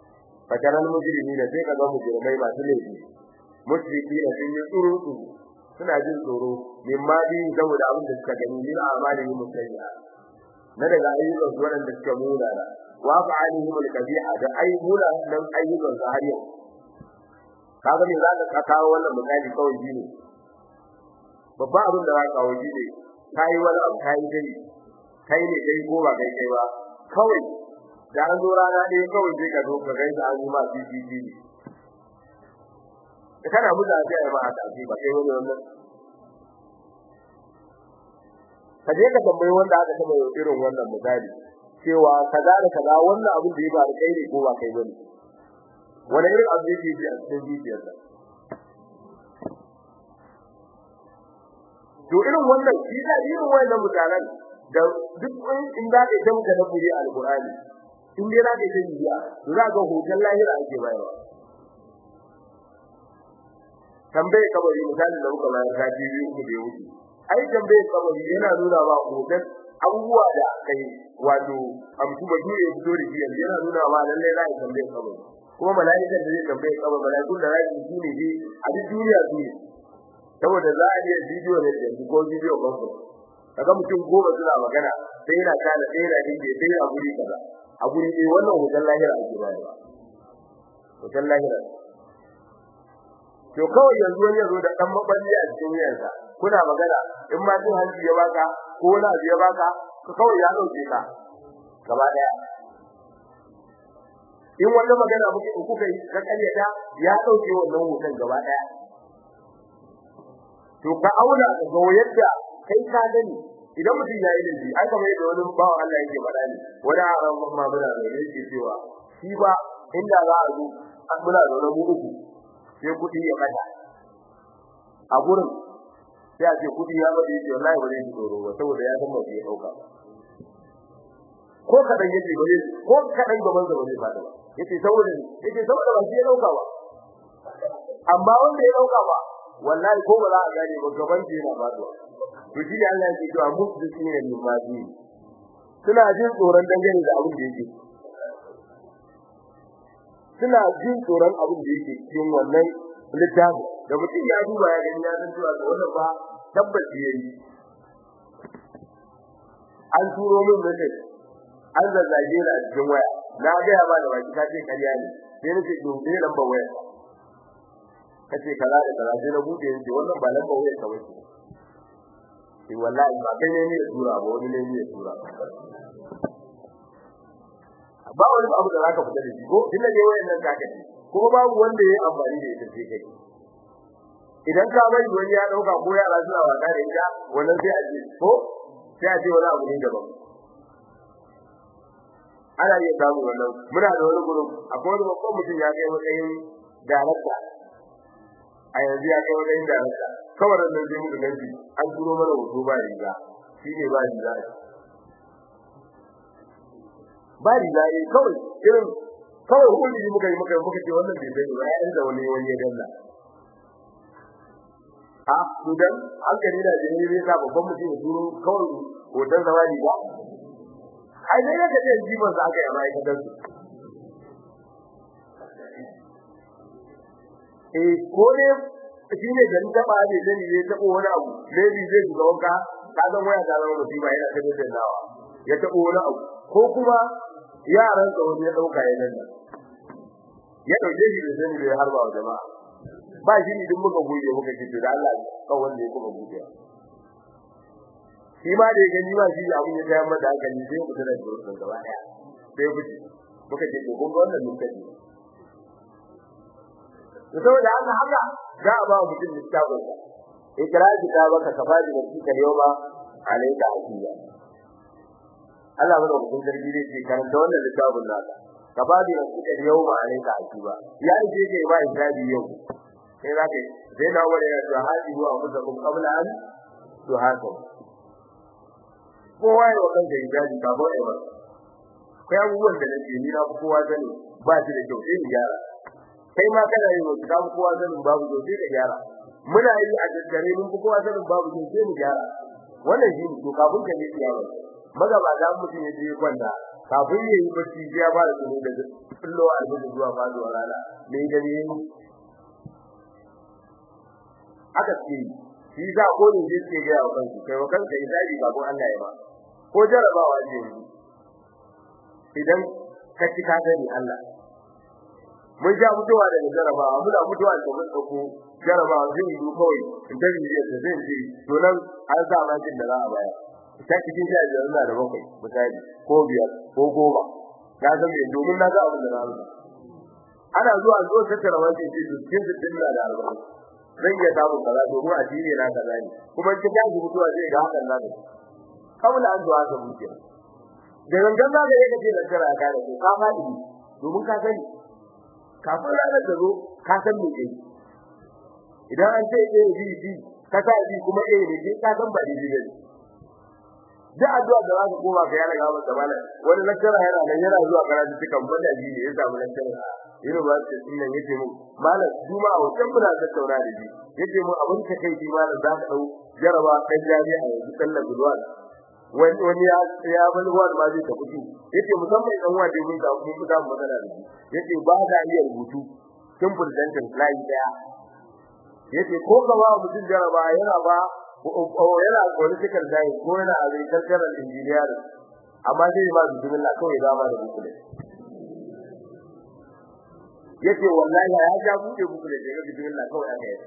fataran mujrimi da sai kaga mujrimai masu laifi mushriki da sun yi tsuru suna jin tsoro mimma bi saboda abin da suka gani min amalihim sayyi'a na daga ayyukan su waɗanda suka muna da wa fa'alihim al-kabi'a da ayyuka nan ayyukan su har yau kaga me zaka ka kawo wannan misali kawai shine babba abin da zaka kawo shine kai wani abu kai dai kai ne kai ko ba kai kai ba kawai da an zo rana ɗaya kawai sai ka zo ka gaisa an yi ma CCTV da kana muda sai ai ma a tafi ba kai wani wannan ka je ka tambayi wanda aka taba yau irin wannan misali cewa kaza da kaza wannan abin da ya faru kai ne ko ba kai bane wani irin abu yake ji a cikin zuciyarsa to irin wannan shi da irin wannan mutanen da duk in da ka tamu da nabi alqur'ani in dai za ka yi biya to za ga hoton lahira ake bayarwa tambaye kabari misali da muka bayar ta biyu uku da wuce ai tambaye kabari yana nuna ba hoton abubuwa da kai wato amsu ba dole fito da shi yana nuna ba lalle za ka tambaye kabari kuma mala'ikan da zai tambaye kabari mala'ikun da za su yi ne a duk duniya su ne saboda za a iya bidiyo ne da ko bidiyo ko kaga mutum goma suna magana sai yana kana sai yana dinge sai yana guri kaza a guri dai wannan hoton lahira ake bayarwa hoton lahira to kawai yanzu wani yazo da dan maballi a cikin yansa kuna magana in ma jin hanci ya baka ko wani abu ya baka ka kawai ya dauke ka gaba daya in wannan magana muke kuka yi ka karyata ya dauke wannan hoton gaba daya to ka auna ka ga yadda kai ka gani idan mutum ya yi laifi ai kamar yadda wani bawan Allah yake faɗa ne wani aran ma muna da yake cewa shi ba inda za a zo muna da wani uku sai kudi ya kada a gurin sai a ce kudi ya bade shi wallahi ba zai tsoro ba saboda ya san ba zai dauka ko kadan yake bare ko kadan gaban sa ba zai fada ba yace saboda yace saboda ba shi ya dauka ba amma wanda ya dauka ba wallahi ko ba za a gane ba gaban shi yana faduwa to shi ne Allah yake cewa musu ne limaji suna jin tsoron dangane da abin da yake suna jin tsoron abin da yake cikin wannan littafi da mutum ya duba ya gani ya san cewa da wannan ba tabbaci yayi an turo min message an zazzage ni a cikin waya na ga ya ba da baki ka ce kariya ne sai nace to me lambar waya kace kaza da kaza sai na bude ni wannan ba lambar waya ka bace sai wallahi ba kai ne ne ya tura ba wani ne ne ya tura ba wani abu da zaka fita da shi ko dinne ne wayannan kaka ko babu wanda yayi amfani da ita sai kai idan ka bari wani ya dauka ko yara suna wasa da ita wannan sai a ce ko sai a ce wani abu ne daban ana iya samu wannan muna da wani gurin akwai wani babban mutum ya kai matsayin darakta a yanzu ya kai matsayin darakta kawai da nan zai muka ganci an turo mana hoto ba riga shi ne ba riga ba riga ne kawai irin kawai hulli muka yi muka muka ce wannan bai bai ba yayin da wani wani ya danna a sudan an gani da jini ne sa babban mutum ya turo kawai hoton zawadi ba ai dai da kace jiban sa aka yi mai kadan su eh ko ne shine da taba ne da ne tabo wani abu maybe zai shiga wanka ka ga waya da zama musiba yana ta da nawa ya tabo wani abu ko kuma yaran ka wani ya dauka ya nan ya dauke shi da sani da harba wa jama'a ba shi ne duk muka goye muka ce da Allah ka wanda ya kuma goye shi ma da ya gani ba shi abin ya tayar mata hankali sai mu tana da wannan gaba daya sai fice muka ce ko kun ga wannan lokaci to saboda haka haka za a ba mutum littafin sa ikra kitabaka kafaji da kika yoma alayka hasiya Allah mana hukun sarki zai ce karanta wannan littafin naka kafaji da kika yoma alayka hasiba ya ce ke ba hisabi yau sai zaka sai na wani ya ce hadi wa musakum qabla an tuhasab kowa ya wakan da hijabi ba ba ba kai abubuwan da nake ni na kowa sani ba shi da kyau sai gyara kai ma kana yi wa ka kowa sanin babu kyau sai ka gyara muna yi a daddare mun fi kowa sanin babu kyau sai mu gyara wannan shi ne to kafin ka yi gyara maza ba za mu je je kwanda kafin ya yi bacci ya ba da tsoro da kullo albudu zuwa faduwa rana me da ne aka ce shi za ko ne je ke ga wa kanku kai wa kanka idabi ba gon Allah ya ba ko jarabawa ce idan ka ci ka gani Allah mun ja mutuwa daga jarabawa muna mutuwa da mun dauko jarabawa zai yi kawai in ta yi da zai yi to nan an sa ma jin da za a baya ta cikin sha biyar na da bakwai misali ko biyar ko goma na san me domin na ga abin da na rubuta ana zuwa zo tattara wajen ce to cikin sittin na da arba'in zan iya samun kaza domin a jini na kaza ne kuma in ka tashi mutuwa zai ga hakan na da kawai an zuwa ka mutu da gangan za ka yi ka ce da kara ka da ko ka faɗi domin ka sani kafin ranar da zo ka san me kai idan an ce A B C ka sa B kuma A ne ka san ba daidai ba ne da addu'a da za ka koma ka yana gaba da malam wani lakcara yana nan yana zuwa karatu cikin banda ji ne ya samu lakcara university din nan yace mun malam juma a wancan muna tattauna da shi yace mun abin ta kai shi malam za ka dau jaraba kan jami'a yanzu sallar gudwan wani wani ya ya bani wani ma zai tafi yace musamman dan wanda mun ga mun fita magana da shi yace ba da iya rubutu simple sentence line daya yace ko gaba mutum jaraba yana ba yana political science ko yana agricultural engineering amma zai ba bismillah kawai da ba da bukule yace wallahi ya ja buɗe bukule daga bismillah kawai aka yi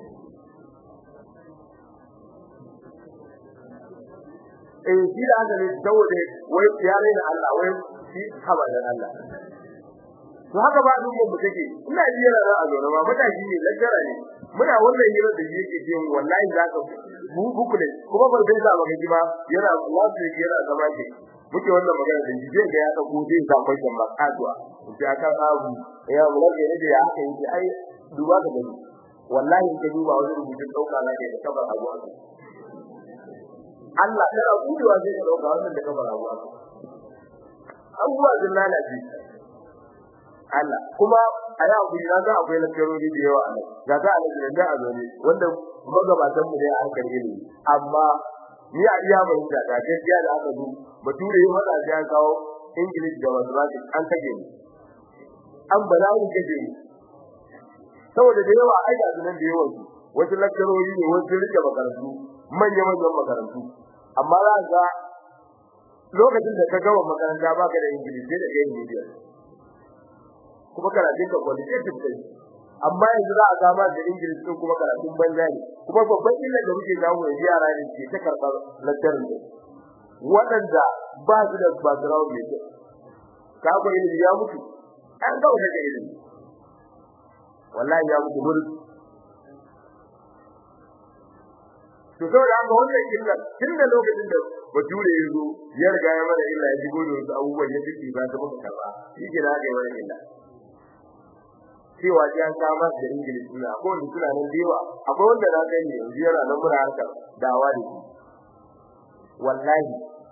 eh shi da haka ne saboda wai ya da Allah wai shi haba da Allah to haka ba dukkan mu take ina ji yana da azona ba matashi ne lajjara ne muna wannan hira da yake ce wallahi zaka mu bukule kuma ban sai sa maka ba yana wasu yana zama ke muke wannan magana da jije ga ya dauko zai sa kwashin ba kasuwa sai aka abu ya mu rage ne ya haka yake ai duba ka gani wallahi in ka duba wani rubutun dauka na da kabar abu Allah kana gudewa zai ka dauka wannan da kabar abu abubuwa sun lalace Allah kuma a yi abu na ga akwai lakkarori da yawa a nan ga ta alaji da a zone wanda magabatan mu ne a harkar ilimi amma ni a iya mai da ga gaskiya da aka du bature yi mata sai an kawo English da mathematics an kage ni an ba za mu kage ni saboda da yawa ai ga nan da yawa su wasu lakkarori ne wasu rike makarantu manya manyan makarantu amma za ga lokacin da ka gama makaranta baka da English sai da English kuma karatun ka qualitative kai amma yanzu za a gama da English din kuma karatun banza ne kuma babban illa da muke samu yanzu yara ne ke ta karɓar lecturing din waɗanda ba su da background ne ka ga ilimi ya mutu an ga wata ilimi wallahi ya mutu gurin to saboda haka wannan illa tun da lokacin da bature ya zo ya riga ya mana illa ya shigo da wasu abubuwan ya fi ba ta muka karba shi ke da haka ya mana illa cewa ji an samar da English ne akwai wanda suna nan dewa akwai wanda na kai ne yanzu yana nan muna harkar dawa da shi wallahi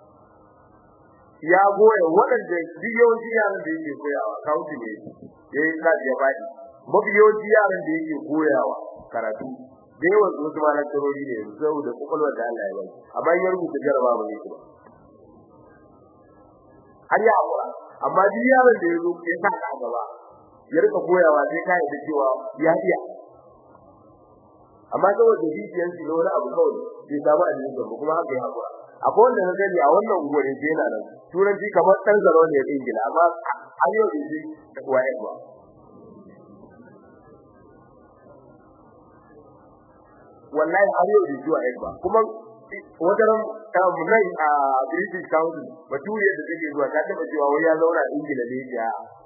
ya goya waɗanda duk yawanci yaran da yake koyawa kawuci ne ya yi kaji ya faɗi mafi yawanci yaran da yake koyawa karatu da yawan su wasu malar tarori ne saboda kwakwalwar da Allah ya bai amma ya rubuta jaraba ba ne kuma har ya haƙura amma duk yaran da ya zo ya sa a gaba ya rika koyawa sai kai da cewa ya iya amma saboda zuciyar shi da wani abu kawai bai samu a cikin ba kuma haka ya hakura akwai wanda na gani a wannan unguwarin sai yana nan turanci kamar dan zaro ne da ingila amma an yau da shi da kuwa ya ba wallahi har yau da shi wa ya ba kuma wajen kamunai a British Council baturiyar da take zuwa ta taba cewa wai ya zauna Ingila ne ya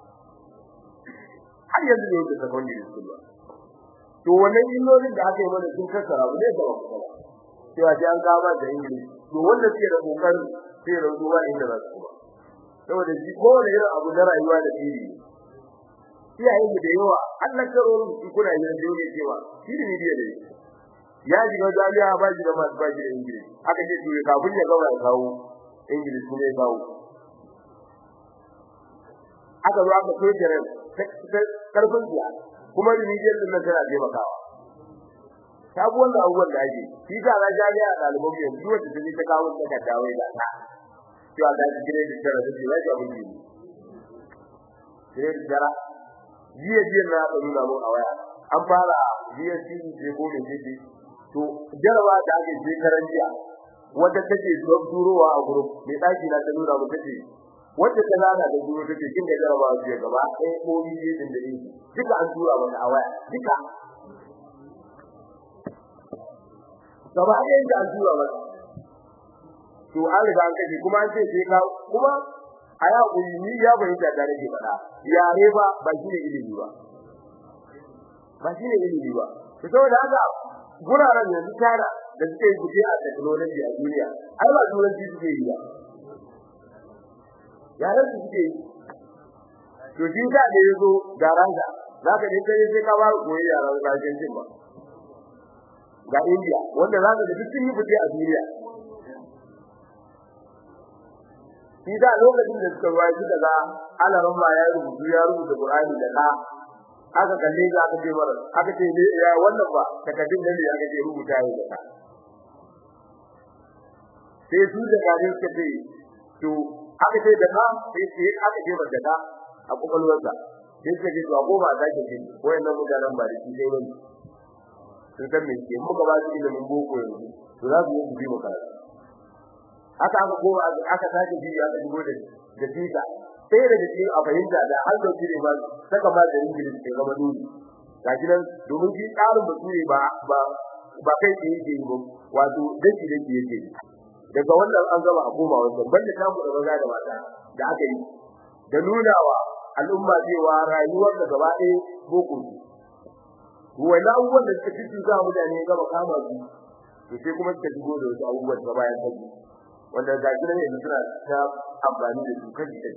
har yanzu ne da secondary school ba to wannan illolin da aka yi mana sun kassara ba zai ga ba cewa sai an kama da English to wanda suke da kokarin sai da zuwa inda za su ba saboda shi ko da irin abu na rayuwa da tiri iyayen da yawa Allah karorin su kuna yin da yake cewa shi ne ne da ya ji ga jami'a ba shi da masu ba shi da English aka ce to kafin ya gaba ya kawo English ne ya kawo aka zo aka soke ran karfin biya kuma remedial din nan tana taimakawa sabu wannan abubuwan da ake shi ga na jami'a ɗaliban yanzu wanda take ta kawo ta ka dawo da ta cewa da shi gire da tara da shi wai abin ne gire da tara jiya jiya na ka nuna mun a waya an fara jiya shi ne ko me ce to jarawa da ake shekaran jiya wanda take don turowa a gurin mai daki na ta nuna mu take wanda ta zana da duro take kin da jarawa su gaba ɗaya ko biye din da ni duka an tura mata a waya duka gaba ɗaya da an tura mata to an riga an kace kuma an ce sai ka kuma a ya kuri ni ya bayyana da rage fada yare ba ba shi ne ilimi ba ba shi ne ilimi ba to saboda haka guraren yanzu tara da suke guje a technology a duniya ai ba turanci suke yi ba yaran su suke yi to shi da da yazo da ranga zaka je kai sai ka ba koyi yaran rajin jin ba ga India wanda zaka da duk sun yi guje a duniya shi da lokacin da suka ruwa suka ga alaran ma ya rubutu ya rubuta Qur'ani da ka aka kalle ga aka ce mara aka ce ne ya wannan ba takaddun ne aka ce rubuta yi da ka sai su da gari suka ce to aka ce da ka sai sai aka ce ba da ka a kokolwarsa sai suka ce to a goma za ki ce wayannan mutanen ba da shi sai wani sun san me ke muka ba su ilimin boko yanzu to za su yi su bi mu karatu haka aka koma aka sake biyu aka shigo da da tika sai da cikin a fahimta da har da kire ba saka ma da English ke gaba dole gashi nan domin shi tsarin bature ba ba ba kai da yake yi ba wato dake dake yake daga wannan an gaba a koma wannan banda ta mu da maza da mata da aka yi da nunawa al'umma cewa rayuwar da gaba ɗaya boko wani abubuwan da suka fi za mutane gaba kama su to sai kuma suka shigo da wasu abubuwan da bayan sabbi wanda ga gidan yanzu suna ta amfani da su kaji kaji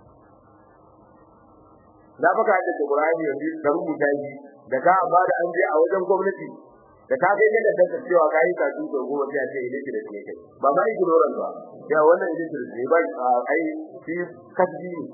na baka da Qur'ani yanzu da rubuta shi da ka ba da an je a wajen gwamnati da ka kai da da cewa kai ka ji da goma sai ce ile da ke kai ba ba yi gurin ba ya wannan ile da ne ba ai shi kaji ne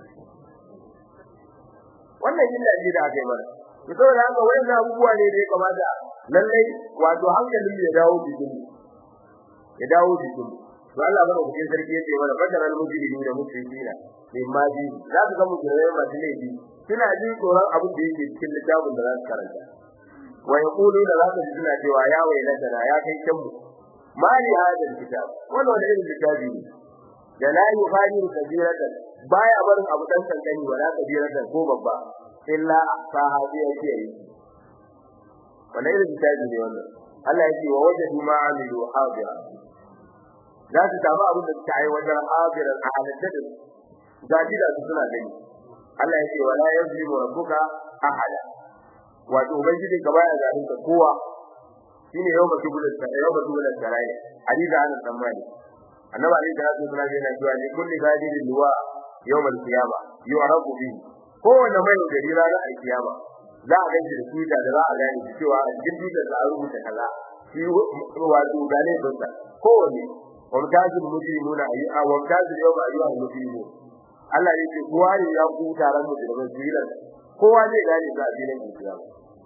wannan illa ne da aka yi mana to saboda haka wannan abubuwa ne da ya kamata lallai wato hankalin ya dawo cikin ya dawo cikin to Allah bane ku sarki yace mana fadaral mujrimin da muslimina mimma bi za ka ga mujrimai masu laifi suna jin tsoron abin da yake cikin littafin da za su karanta wa yaqulu da za ka ji suna cewa ya wailata ya kai kan mu mali hadal kitab wannan wani irin littafi ne da la yughadiru kabiratan baya barin abu dan kankani wala kabiratan ko babba illa sahabi yake yi wannan irin littafi ne wannan Allah yake wa wajadu ma amilu hadira za su samu abin da suka yi wajen habiran a halatta da gaji da su suna gani Allah ya ce wala yazlimu rabbuka ahada wato ubangiji ka baya zalunta kowa shine yau mutu gudan sa yau mutu gudan sarai hadisi an tsammani annabi alaihi salatu wasallam yana cewa ne kulli gadidin luwa yawmal qiyama yu'rafu bi kowanne mai gari ranar alkiyama za a ganci da tuta da za a gane cewa a cikin tutar da an rubuta kaza shi wato gane don sa kowanne wamtazil mujrimuna ayyuha wamtazil yawma ayyuha mujrimun Allah yake kowa ne ya ku taron mujrimin jira kowa zai gane za a filin kiyama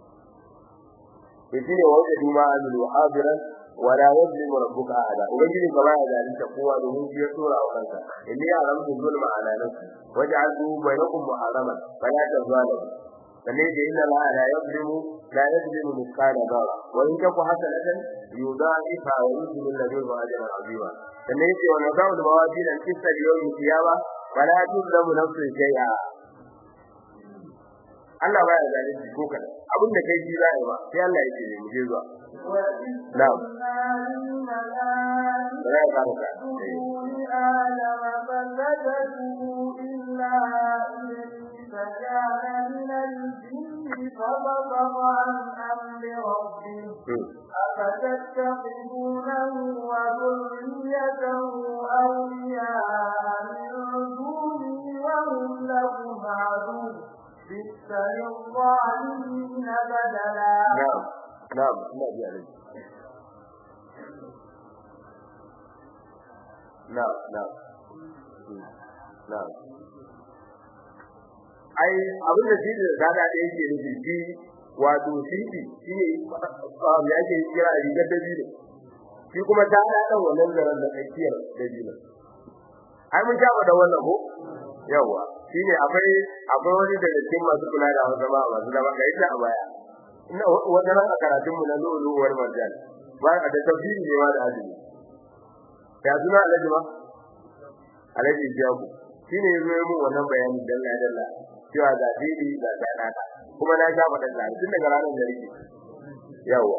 yace ne wanda duma azul habiran wa la yuzlimu rabbuka ahada ubangiji ka baya zalunta kowa domin shi ya tura wa kansa inni aramtu zulma ala nafsi waj'altu bainakum muharraman fala tazalimu sanne da inna la la yuzlimu la yuzlimu mithqala dharra wa in taku hasanatan yudha'ifa wa yuzlimu ladayhi ajran 'azima sanne yace wa nadau da mawazin al-qista yawm al-qiyamah fala tuzlamu nafsun shay'a Allah baya zalunci ko kada abin da kai ji zai ba sai Allah yake ne mu je zuwa na'am ya ka ka فكان من الجن فبصر عن أمر ربه أفتتخذونه وذريته أولياء من دونه وهم لهم عدو بئس للظالمين بدلا نعم نعم نعم يعني نعم نعم نعم ai abin da shi da zada da yake nufi shi wato shi shi ne ya ke kira a rigar dabino shi kuma ta da dan wannan zaran da tsakiyar dabino ai mun jaba da wannan ko yawa shine akwai akwai wani daga cikin masu kula da wata ba masu da baka ita a baya ina wata ran a karatun mu na luluwar marjan ba da tafsiri ne ma da azumi ya zuna alaji ba alaji jabu shine yazo yi mun wannan bayani dalla dalla cewa ga dini ga sadaka kuma na ga madan da tun daga ranar da rike yawa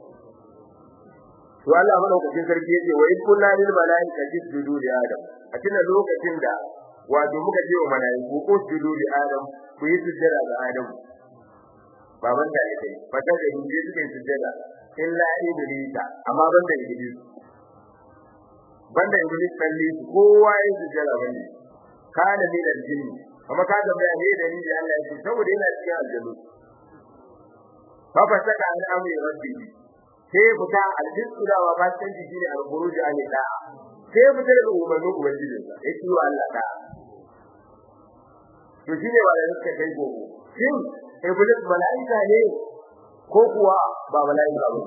to Allah madaukakin sarki yace wa in kunna lil malaikati sujudu li adam a cikin lokacin da wato muka ce wa malaiku ko sujudu li adam ku yi sujjada ga adam baban da yake fata da inje suke sujjada illa iblisa amma banda iblis banda iblis kalli kowa ya sujjada bane kana min aljinn kuma ka ga bayani da ni da Allah ya ce saboda yana cikin aljannu fa fa saka an amri rabbi sai fita aljinsu da wa ba san jiki ne al-khuruj an da sai fita da umarnin ubangiji sa yake wa Allah da to shine ba da suka kai gogo shin iblis malaika ne ko kuwa ba malaika ba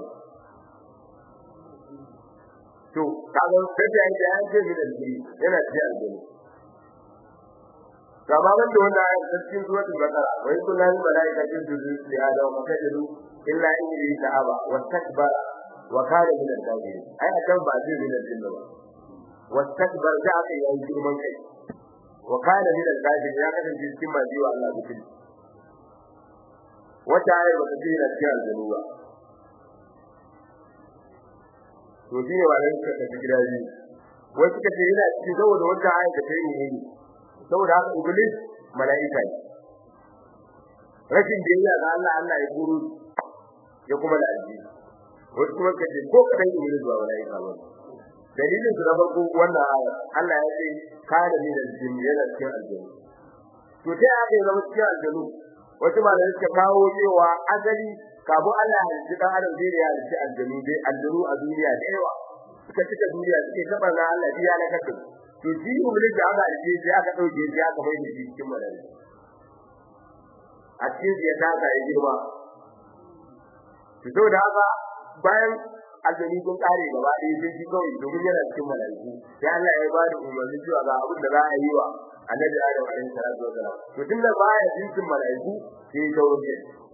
to kaga sai da ya ce ne da shi yana cikin aljanna kama ban da wannan ayat cikin suratul baqara wa kullu malaika jin li adam wa kajidu illa in yi ta'aba wa takbara wa kana min al-kafirin ai akan ba zai min al-jinn ba wa takbar da aka yi girman kai wa kana min al-kafirin ya kasance cikin maji wa Allah bikin wata ayar ba ta ce na cikin aljanu ba to shi ne wannan suka tafi gida biyu wasu suka ce yana cikin saboda wata ayar da ta yi ne saboda haka iblis mala'ika ne rashin biyayya ga Allah Allah ya guru ya kuma da alji wasu kuma kace ko kadan iblis ba mala'ika ba dalilin su na farko wannan aya Allah ya ce kana min aljin yana cikin aljanu to sai aka yi zama cikin aljanu wasu malamai suka kawo cewa azali kafin Allah ya ji dan adam zai ya ji aljanu dai aljanu a duniya da yawa suka cika duniya suke saba na Allah biya na kasu to shi iblis da aka alje sai aka dauke shi aka bai shi cikin mala'ika a cikin ya taka ya girma to da haka bayan aljani kun kare gaba ɗaya sai shi kawai domin yana cikin malaiku sai Allah ya ba da umarni cewa ga abin da za a yi wa annabi Adam alaihi salatu wasalam to tun da baya cikin malaiku sai ya wuce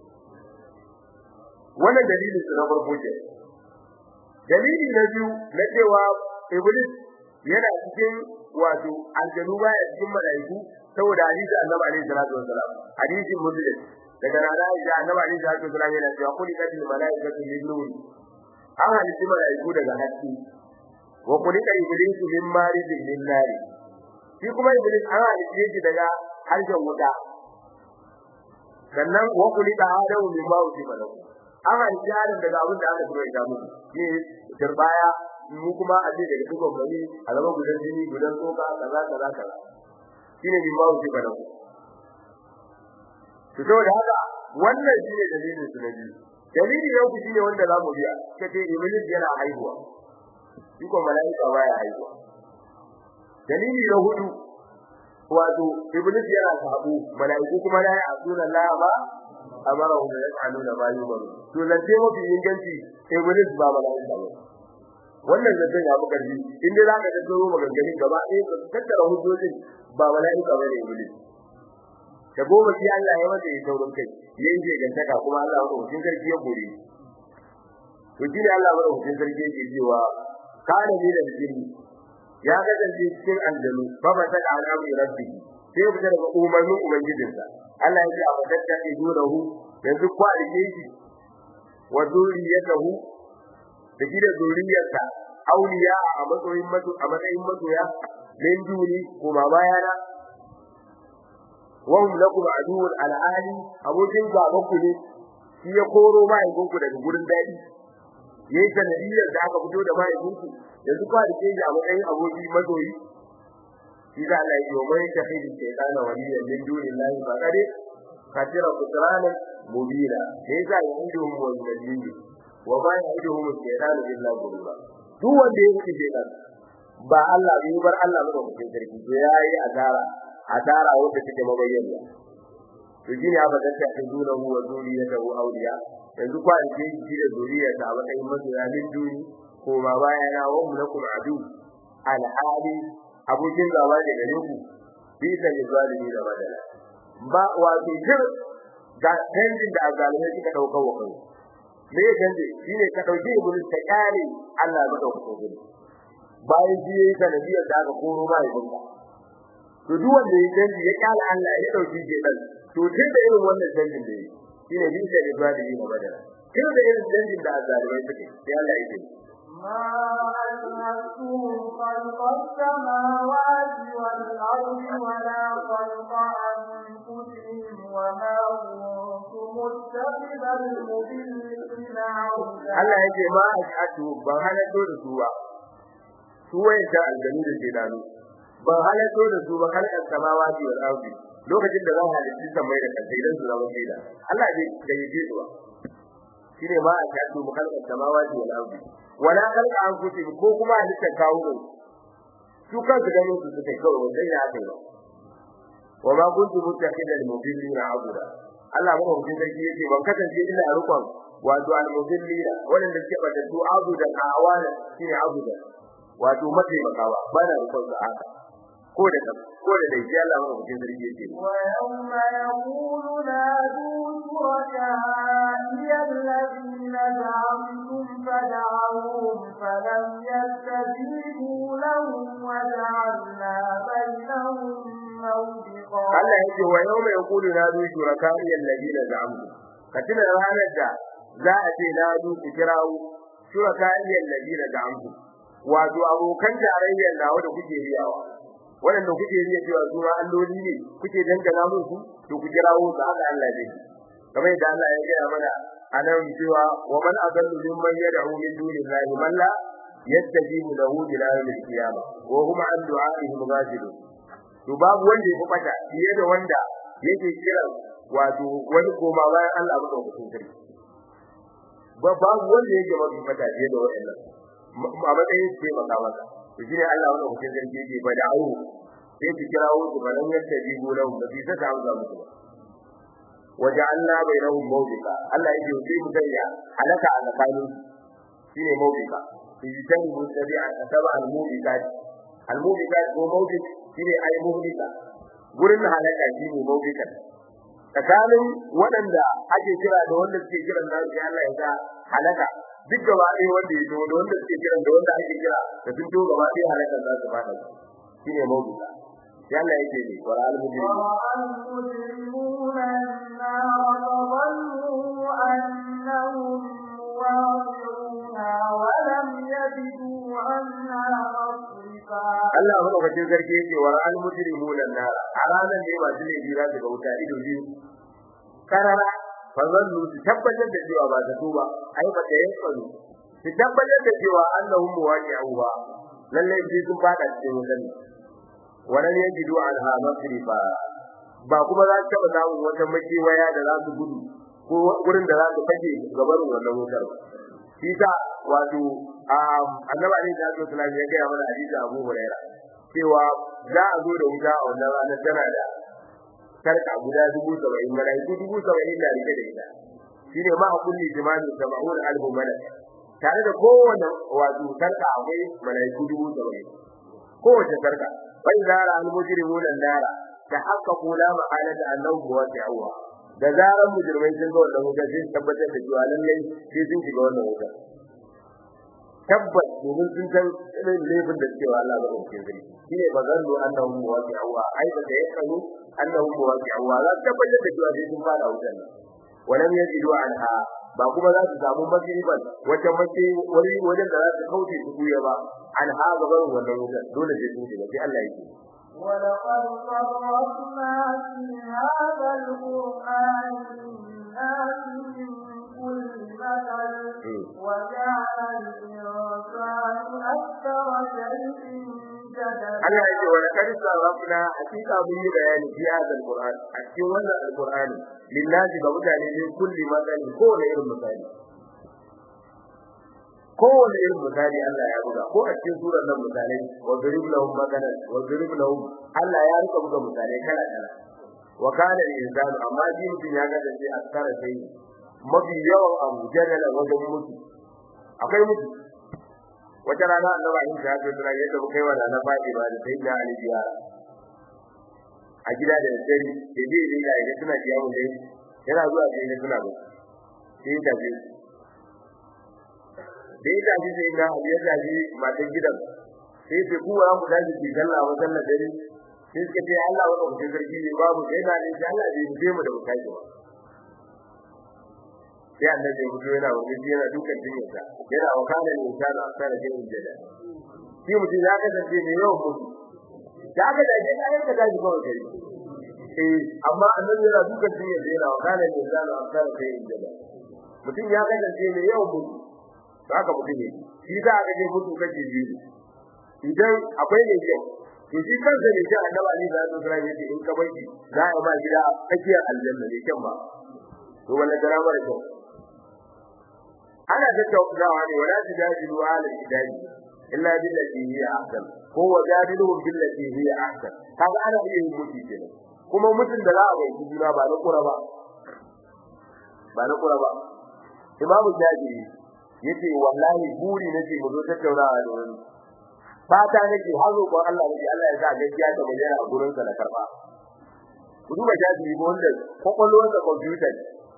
wannan dalilin su na farko ce dalili na biyu na cewa iblis yana cikin wato aljanu baya cikin malaiku saboda hadisi annabi alaihi salatu wasalam hadisin muslim daga rana da annabi alaihi salatu wasalam yana cewa kulli kadil malaikatu min nur an halitta malaiku daga haske wa kulli iblisu min marijin min nar shi kuma iblis an halitta shi daga harshen wuta sannan wa kulli adamu min ma'uti malaku an halitta adam daga abin da aka tura ita muku shi turbaya mu kuma a ce daga dukkan bani a zama gudan jini gudan tsoka kaza kaza kaza shine min ma'uti malaku to saboda haka wannan shine dalilin su na biyu dalili na uku shine wanda zamu biya kace iblis yana haihuwa shi ko malaika baya haihuwa dalili na hudu wato iblis yana sabu malaiku kuma la ya'tuna Allah ba amara hum yaf'aluna ma yumaru to lalle mafi inganci iblis ba malaika ba wannan zai ya buƙar ji inda zaka ga tsoro maganganu gaba ɗaya ka tattara hujjojin ba malaika ba ne iblis da goma shi Allah ya mata yi taurin kai yayin je gantaka kuma Allah ya rubuta sarki ya gore to shi ne Allah ya rubuta sarki yake cewa kana ne da jini ya kasance cikin aljanu fa ba ta al'amri rabbi sai fita daga umarnin ubangijinsa Allah ya ce a fadatta idunahu yanzu kwa rike shi wa zuriyatahu da shi da zuriyarsa auliya a matsayin mato a matsayin masoya min duni kuma bayana wahum lakum aduwwun al'ali abokin gaban ku ne shi ya koro mahaifin ku daga gurin dadi yayi sanadiyar da aka fito da mahaifin ku yanzu kwa da ke a matsayin aboki mazoyi shi da Allah ya yi mai tafidi shaytana waliyan min dunillahi fa kade katira kutrana mubina sai ga yindum wal majid wa ma ya'iduhum shaytanu illa ghurura duk wanda ya yi shaytan ba Allah bai bar Allah ba da sarki to yayi azara asara wanda take mabayyana to shine aba da ta duna hu wa zuriyatahu awliya yanzu kwa da shi da zuriyata a matsayin masoya min duni ko ma baya na wa lakum adu alhali abokin gaba da gare ku bi da zalimi da badala ba wa bi jir ga canjin da azalimai suka dauka wa kai me ya canje shine ka dauki iblis ka kare Allah ya dauka kai bayan shi yayi sanadiyar da aka koro ba ya dinka to duk wanda ya canji ya kare Allah ya dauki shi dan to tun da irin wannan canjin da yi shine bin da ibadi ne badara tun da irin canjin da azalimai suke sai Allah ya ce ما أشهدتهم خلق السماوات والأرض ولا خلق أنفسهم وما كنت متخذ المضلين عودا Allah ya ce ma ashhadu ban halatto da su ba su wayanta aljanu da shedanu ban halatto da su ba halkan samawati wal ardi lokacin da zan halitta samai da kansa idan su zama sheda Allah bai gayyace su ba shine ma ashhadu halkan samawati wal ardi wala khalqa anfusihim ko kuma halittar kawo ne su kansu ganin su suke kawai wanda ya haka ba wa ma kuntu muttakhidal mudillina abuda Allah ba mu jin sarki yake ban kasance ina rukun wato al mudillina wanda suke bada su abuda awana shine abuda wato mace makawa ba na rukun sa haka ko da ko da dai sai Allah ba mu jin sarki yake ويوم يقول نادوا شركائي الذين زعمتم فدعوهم فلم يستجيبوا لهم وجعلنا بينهم موبقا Allah yake wa yawma yaqulu nadu shuraka'i alladina za'amtu katina ranar da za a ce nadu ku kirawo shuraka'i alladina za'amtu wato abokan tarayyar nawa da kuke riyawa wanda kuke riya cewa su ma alloli ne kuke dangana musu to ku kirawo su haka Allah ne kamar yadda Allah ya gaya mana anan cewa wa man adallu mimman yad'u min dunillahi man la yastajibu lahu ila yawmil qiyamah wa hum an du'a'ihim ghafilun to babu wanda ya fata fiye da wanda yake kira wato wani koma bayan Allah ba ko sarki ba babu wanda yake mafi fata fiye da wannan a matsayin sai maka maka to shine Allah wanda kuke sarki yake ba da awu sai ki kirawo su ba nan yadda ji golan da bi saka amsa musu ba waja'alna bainahum mawbika Allah yake sai mu sanya halaka a tsakanin shine mawbika fi jani mutabi'a taba al-mawbikat al-mawbikat ko mawbik shine ai mawbika gurin halaka shine mawbika tsakanin waɗanda ake kira da wanda suke kiran da Allah ya ga halaka duk gaba ɗaya wanda ya zo da wanda suke kiran da wanda ake kira da sun to gaba ɗaya halakan za su fada shine mawbika sai Allah yake ne wa al-mujrimin ورأى المجرمون النار فظنوا أنهم واقعوها ولم يجدوا عنها مصرفا Allah madaukakin sarki yake wa al mujrimuna nar a ranar ne masu laifi za su ga wuta ido biyu karara fa zallu su tabbatar da cewa ba ta tuba ai ba ta yanka su su tabbatar da cewa annahum muwaqi'uha lalle sai sun fada cikin wutan wannan yajidu anha masrifa ba kuma za su taba samun wata makewaya da za su gudu ko gurin da za su fage gabarin wannan wutar shi ta wato annabi ne da sallallahu alaihi ya ga mana hadisi Abu Hurairah cewa za a zo da wuta a wannan ranar tana da sarka guda dubu saba'in malaiku dubu saba'in da rike da ita shine ma a kulli jimani sab'un alfu malak tare da kowane wato sarka akwai malaiku dubu saba'in kowace sarka bai zara al-mujrimun an-nara ta haqqaqu la ma'alata annahu wasi'uha da zaran mujrimai sun ga wannan wuta sai tabbatar da cewa lallai sai sun shiga wannan wuta tabbas domin sun san irin laifin da suke wa Allah ba ɗauke zai shine ba zan lo annahu muwaqi'uha ai ba da yakanu annahu muwaqi'uha za su tabbatar da cewa sai sun fara wutar nan walam yajidu anha ba kuma za su samu magriban wata mace wani wajen da za su kauce su kuya ba anha ga barin wannan wutar dole sai sun shiga sai Allah yake ولقد صرفنا في هذا القرآن للناس من كل مثل وجعل الإنسان أكثر شيء جدلا Allah yake wa laqad sarrafna hakika mun yi bayani fi hadha alquran a cikin wannan alquran lillahi ga mutane ne kulli madani ko da irin misali ko da irin misali Allah ya buga ko a cikin surar nan misalai wa darib lahum madalan wa darib lahum Allah ya rika buga misalai kala kala wa kana al-insan amma ji mutun ya ga sai askara sai mafi yawan abu jadala wajen mutu akwai mutu wata rana annabi in ta ce tana yadda muka yi wa na fadi ba da sayyidina ali biya a gida da dare da dai dai ga ina tana biya mu dai yana zuwa sai ya tuna ba sai ya tafi da ya tafi sai ga ya tafi matan gidan sai ce ku wa mu dace ki sallah wa sallah dare sai suka ce Allah wa ku sarki ne babu sai na ne Allah bai je mu da mu kai ba sai annabi ya fito yana wani yana dukan jinyarsa yana wakana ne insana asara jin jada shi mutum ya kasance ne yau mutu ya ga da ke kayan ka tashi kawai kai eh amma annabi yana dukan jinyarsa yana wakana ne insana asara jin jada mutum ya kasance ne yau mutu haka mutum ne shi za a gaje mutu kace biyu idan akwai ne ke to shi kansa ne shi annabi ali da Allah sallallahu alaihi in ka bai za a ma gida a tsakiyar aljanna ne kyan ba to wannan garama da kyau ana tattaunawa ne wala tujadilu ala hidayi illa billati hiya ahsan ko wajadiluhum billati hiya ahsan kaga ana iya yin mutu kenan kuma mutun da za a bai juna ba na kura ba ba na kura ba imamu jabiri yace wallahi buri nake mu zo tattaunawa da wani fata nake har roƙon Allah nake Allah ya sa gaskiya ta bayyana a gurin sa na karba ku duba jabiri ko wanda kokolwar da computer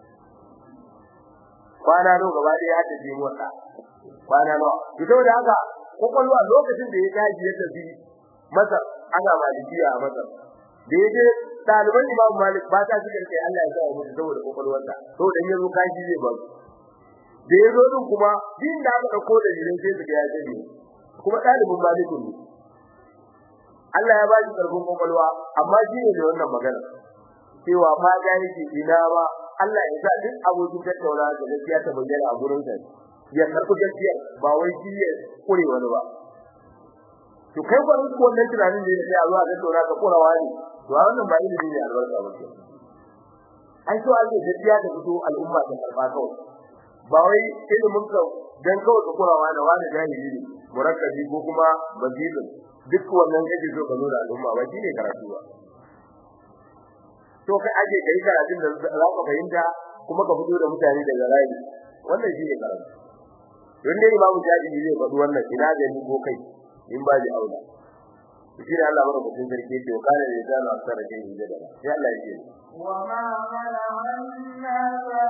kwana nawa gaba ɗaya ya tafi motsa kwana nawa to da haka kokolwa lokacin da ya tashi ya tafi Masar ana malikiya a Masar da yaje ɗaliban Imam Malik ba ta shi kai Allah ya sa musu saboda kokolwarsa to dan yazo kaji zai ba da yazo din kuma din da aka dauko da jirin sai su ga ya ce kuma ɗalibin Malik ne Allah ya ba shi karfin kokolwa amma shi ne da wannan magana cewa ma ga yake ina ba Allah ya sa duk abokin tattauna da gaskiya ta bayyana a gurin sa ya karɓi gaskiya ba wai shi ya kure wani ba to kai ba duk wannan tunanin da ya zuwa tattauna ka kurawa ne to wannan ba ilimi ne albarka ba ai so ake gaskiya ta fito al'umma ta karba kawai ba wai ilimin ka dan kawai ka kurawa da wani jahili ne murakkabi ko kuma bazilin duk wannan kake so ka nuna al'umma ba shine karatu ba to kai aje kai karatun da za ka fahimta kuma ka fito da mutane daga rayi wannan shine karatu don dai imamu jadi zai faɗi wannan ina da ni ko kai in ba ji aula shi ne Allah mara mutum sarki ce wa kana da zana asara kai inda da sai Allah ya ce wa ma mana anna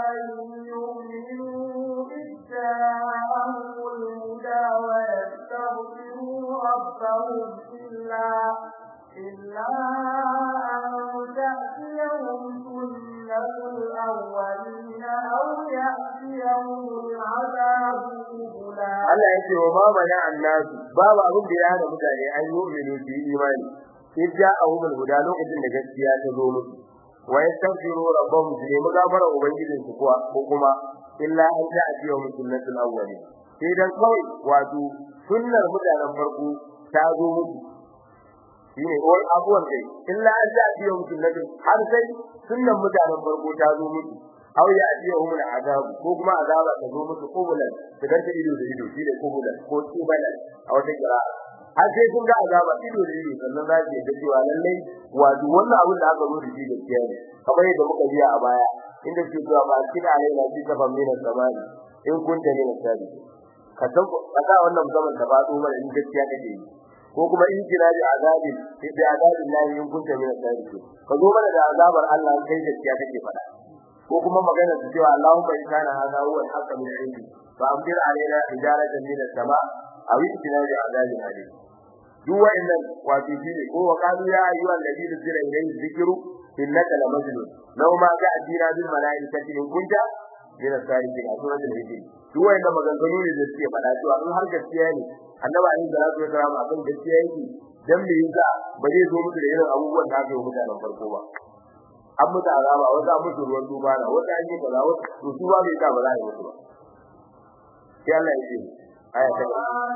yu'minu bidda'ahul huda wa yastaghfiru rabbahum illa إلا أن تأتيهم سنة الأولين أو يأتيهم العذاب قبلا Allah yake wa ma mana annasu babu abin da ya hada mutane an yi mu'minu su yi imani idda ahumul huda lokacin da gaskiya ta zo musu wa yastaghfiru rabbahum su nemi gafara ubangijin su kuwa ko kuma illa an ta'tiyahum sunnatul awwalin sai dan kawai wato sunnar mutanen farko ta zo musu shine wai abuwan dai illa an ja biyo mutum na har sai sunnan mutanen farko ta zo musu aw ya biyo hum azab ko kuma azaba ta zo musu kubulan da garta ido da ido shine kubulan ko kubulan a wata kira har sai kun ga azaba ido da ido sannan za ki ga cewa lalle wato wannan abin da aka zo da shi gaskiya ne kamar yadda muka biya a baya inda ke cewa ba kida ne na ji kafan mina samani in kunta ne na sabi ka san ka wannan zaman da ba mana in gaskiya kake yi ko kuma in kira da azabin sai da azabin lahi in kunta min asabiki ka zo mana da azabar Allah kai gaskiya kake fada ko kuma magana da cewa Allahumma in kana hada huwa al-haqq min indi fa amdir alaina hijaratan min as-sama aw itina bi azabin alim duk wa'annan wato shine ko wa qalu ya ayyuha alladhina zira ilayhi dhikru innaka la majnun law ma ja'tina bil malaikati in kunta min as-salihin a suratul hijr duk wa'annan maganganu ne da suke fada cewa in har gaskiya ne annabi alayhi salatu wasalam akan gaskiya yake dan me yasa ba zai zo muku da irin abubuwan da aka yi mutanen farko ba an mutu azaba wata an mutu ruwan duba na wata an yi kaza wata to su ba bai ta ba za a yi mutu ba sai Allah ya ce aya ta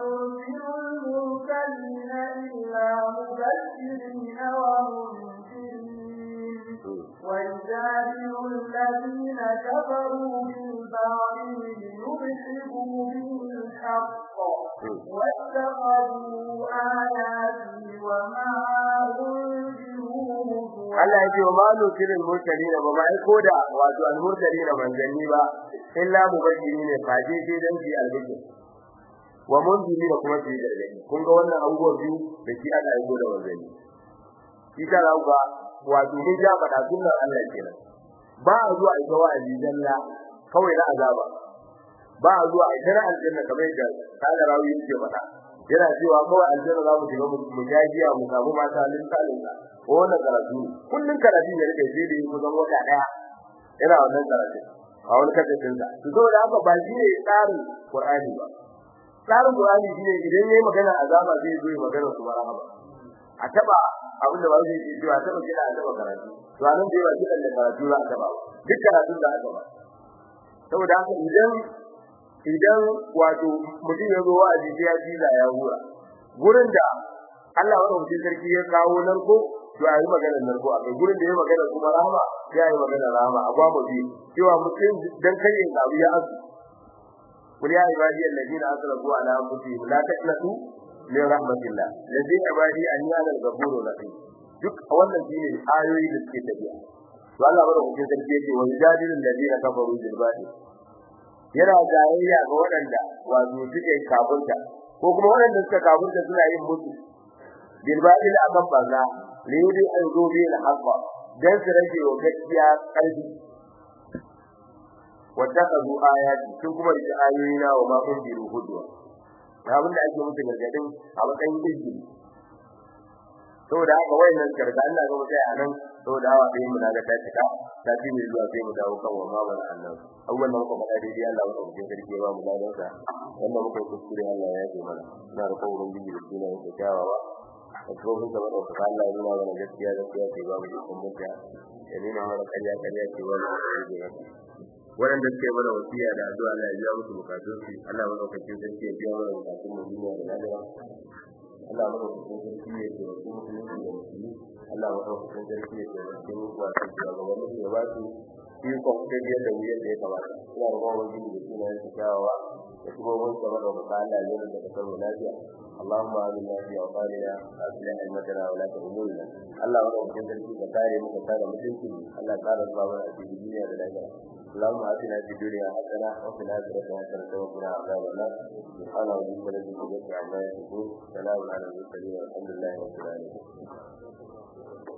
ويجادل الذين كفروا بالباطل ليدحضوا به الحق واتخذوا آياتي وما أنذروا Allah ya ce wa ma nukirin murtalina ba ma aiko da wato al-murtalina manzanni ba illa mubashiri ne faje sai dan ji albishir wa munziri da kuma ji gargadi kun ga wannan abubuwa biyu da shi aka aiko da manzanni shi ta rauka wato ne ja fada sunnar Allah kenan ba a zuwa ita wa'azi dalla kawai na azaba ba a zuwa ita na aljanna kamar da kana rawi yake faɗa yana cewa kawai aljanna za mu shiga mu jajiya mu samu mata lin salinka ko wannan karatu kullun karatu ne rike sai da kusan wata daya yana wannan karatu a wani kasafin sa to saboda haka ba shi ne tsarin Qur'ani ba tsarin Qur'ani shine idan yayi magana azaba zai zo magana su marhaba a taba abin da ba zai yi cewa taba kida a taba karatu to anan da yawa kidan da karatu za a taba duk karatun da aka ba saboda haka idan idan wato mutum ya zo wa'azi sai ya jiza ya hura gurin da Allah wa mutum sarki ya kawo narko to ayi magana narko a kai gurin da ya magana kuma rahama ya yi magana rahama a ba mu bi cewa mutum dan kai yin abu ya asu kul ya ibadi alladina asrafu ala anfusihim la taqnatu min rahmatillah ladhi ibadi an yana al-ghafurur rahim duk wannan shine ayoyi da suke tafiya to Allah wa mutum sarki yake wa jadilul ladina kafaru bil batil yana jayayya ga waɗanda wato suke kafirta ko kuma waɗanda suka kafirta suna yin mutu bil batil akan banza li yudi an zubi al haqqa dan su rage wa gaskiya karfi wattakazu ayati sun kuma rike ayoyina wa ma kun biru hudwa abin da ake musu gargadin a matsayin izini saboda haka wayannan karga Allah ga mutai anan saboda hawa dai mun ga ta cika ta ci mai zuwa sai mu dawo kan wa mabar Allah abubuwan da muka faɗa dai Allah ya rubuce sarki ba mu ladan sa wanda muka kuskure Allah ya yi mana ina da kawurin bibi da suna yin kyawawa a cikin da wanda ka Allah ya nuna mana gaskiya gaskiya ce ba mu da kun mutta ya nuna mana ƙarya ƙarya ce ba mu da waɗanda suke mana wasiya da addu'a Allah ya biya musu bukatun su Allah ya daukakin sarki ya biya mana bukatun mu duniya da lahira Allah ya daukakin sarki ya ce wasu musulmi da musulmi Allah ya daukakin sarki ya ce wasu wasu shugabanni ya ba su ikon tafiyar da mu yadda ya kamata ina da kuma wani da suna yin kyawawa da kuma mun gaba da muka Allah ya yi da kasar mu lafiya اللهم آمنا في أوطاننا وأصلح أئمتنا ولاة أمورنا الله ورحمة sarki ka kare mu ka kare mutunci Allah ka kare babu a cikin duniya da lafiya اللهم آتنا في الدنيا حسنة وفي الآخرة حسنة وقنا عذاب النار سبحان ربك رب العزة عما يصفون سلام على المرسلين والحمد لله رب العالمين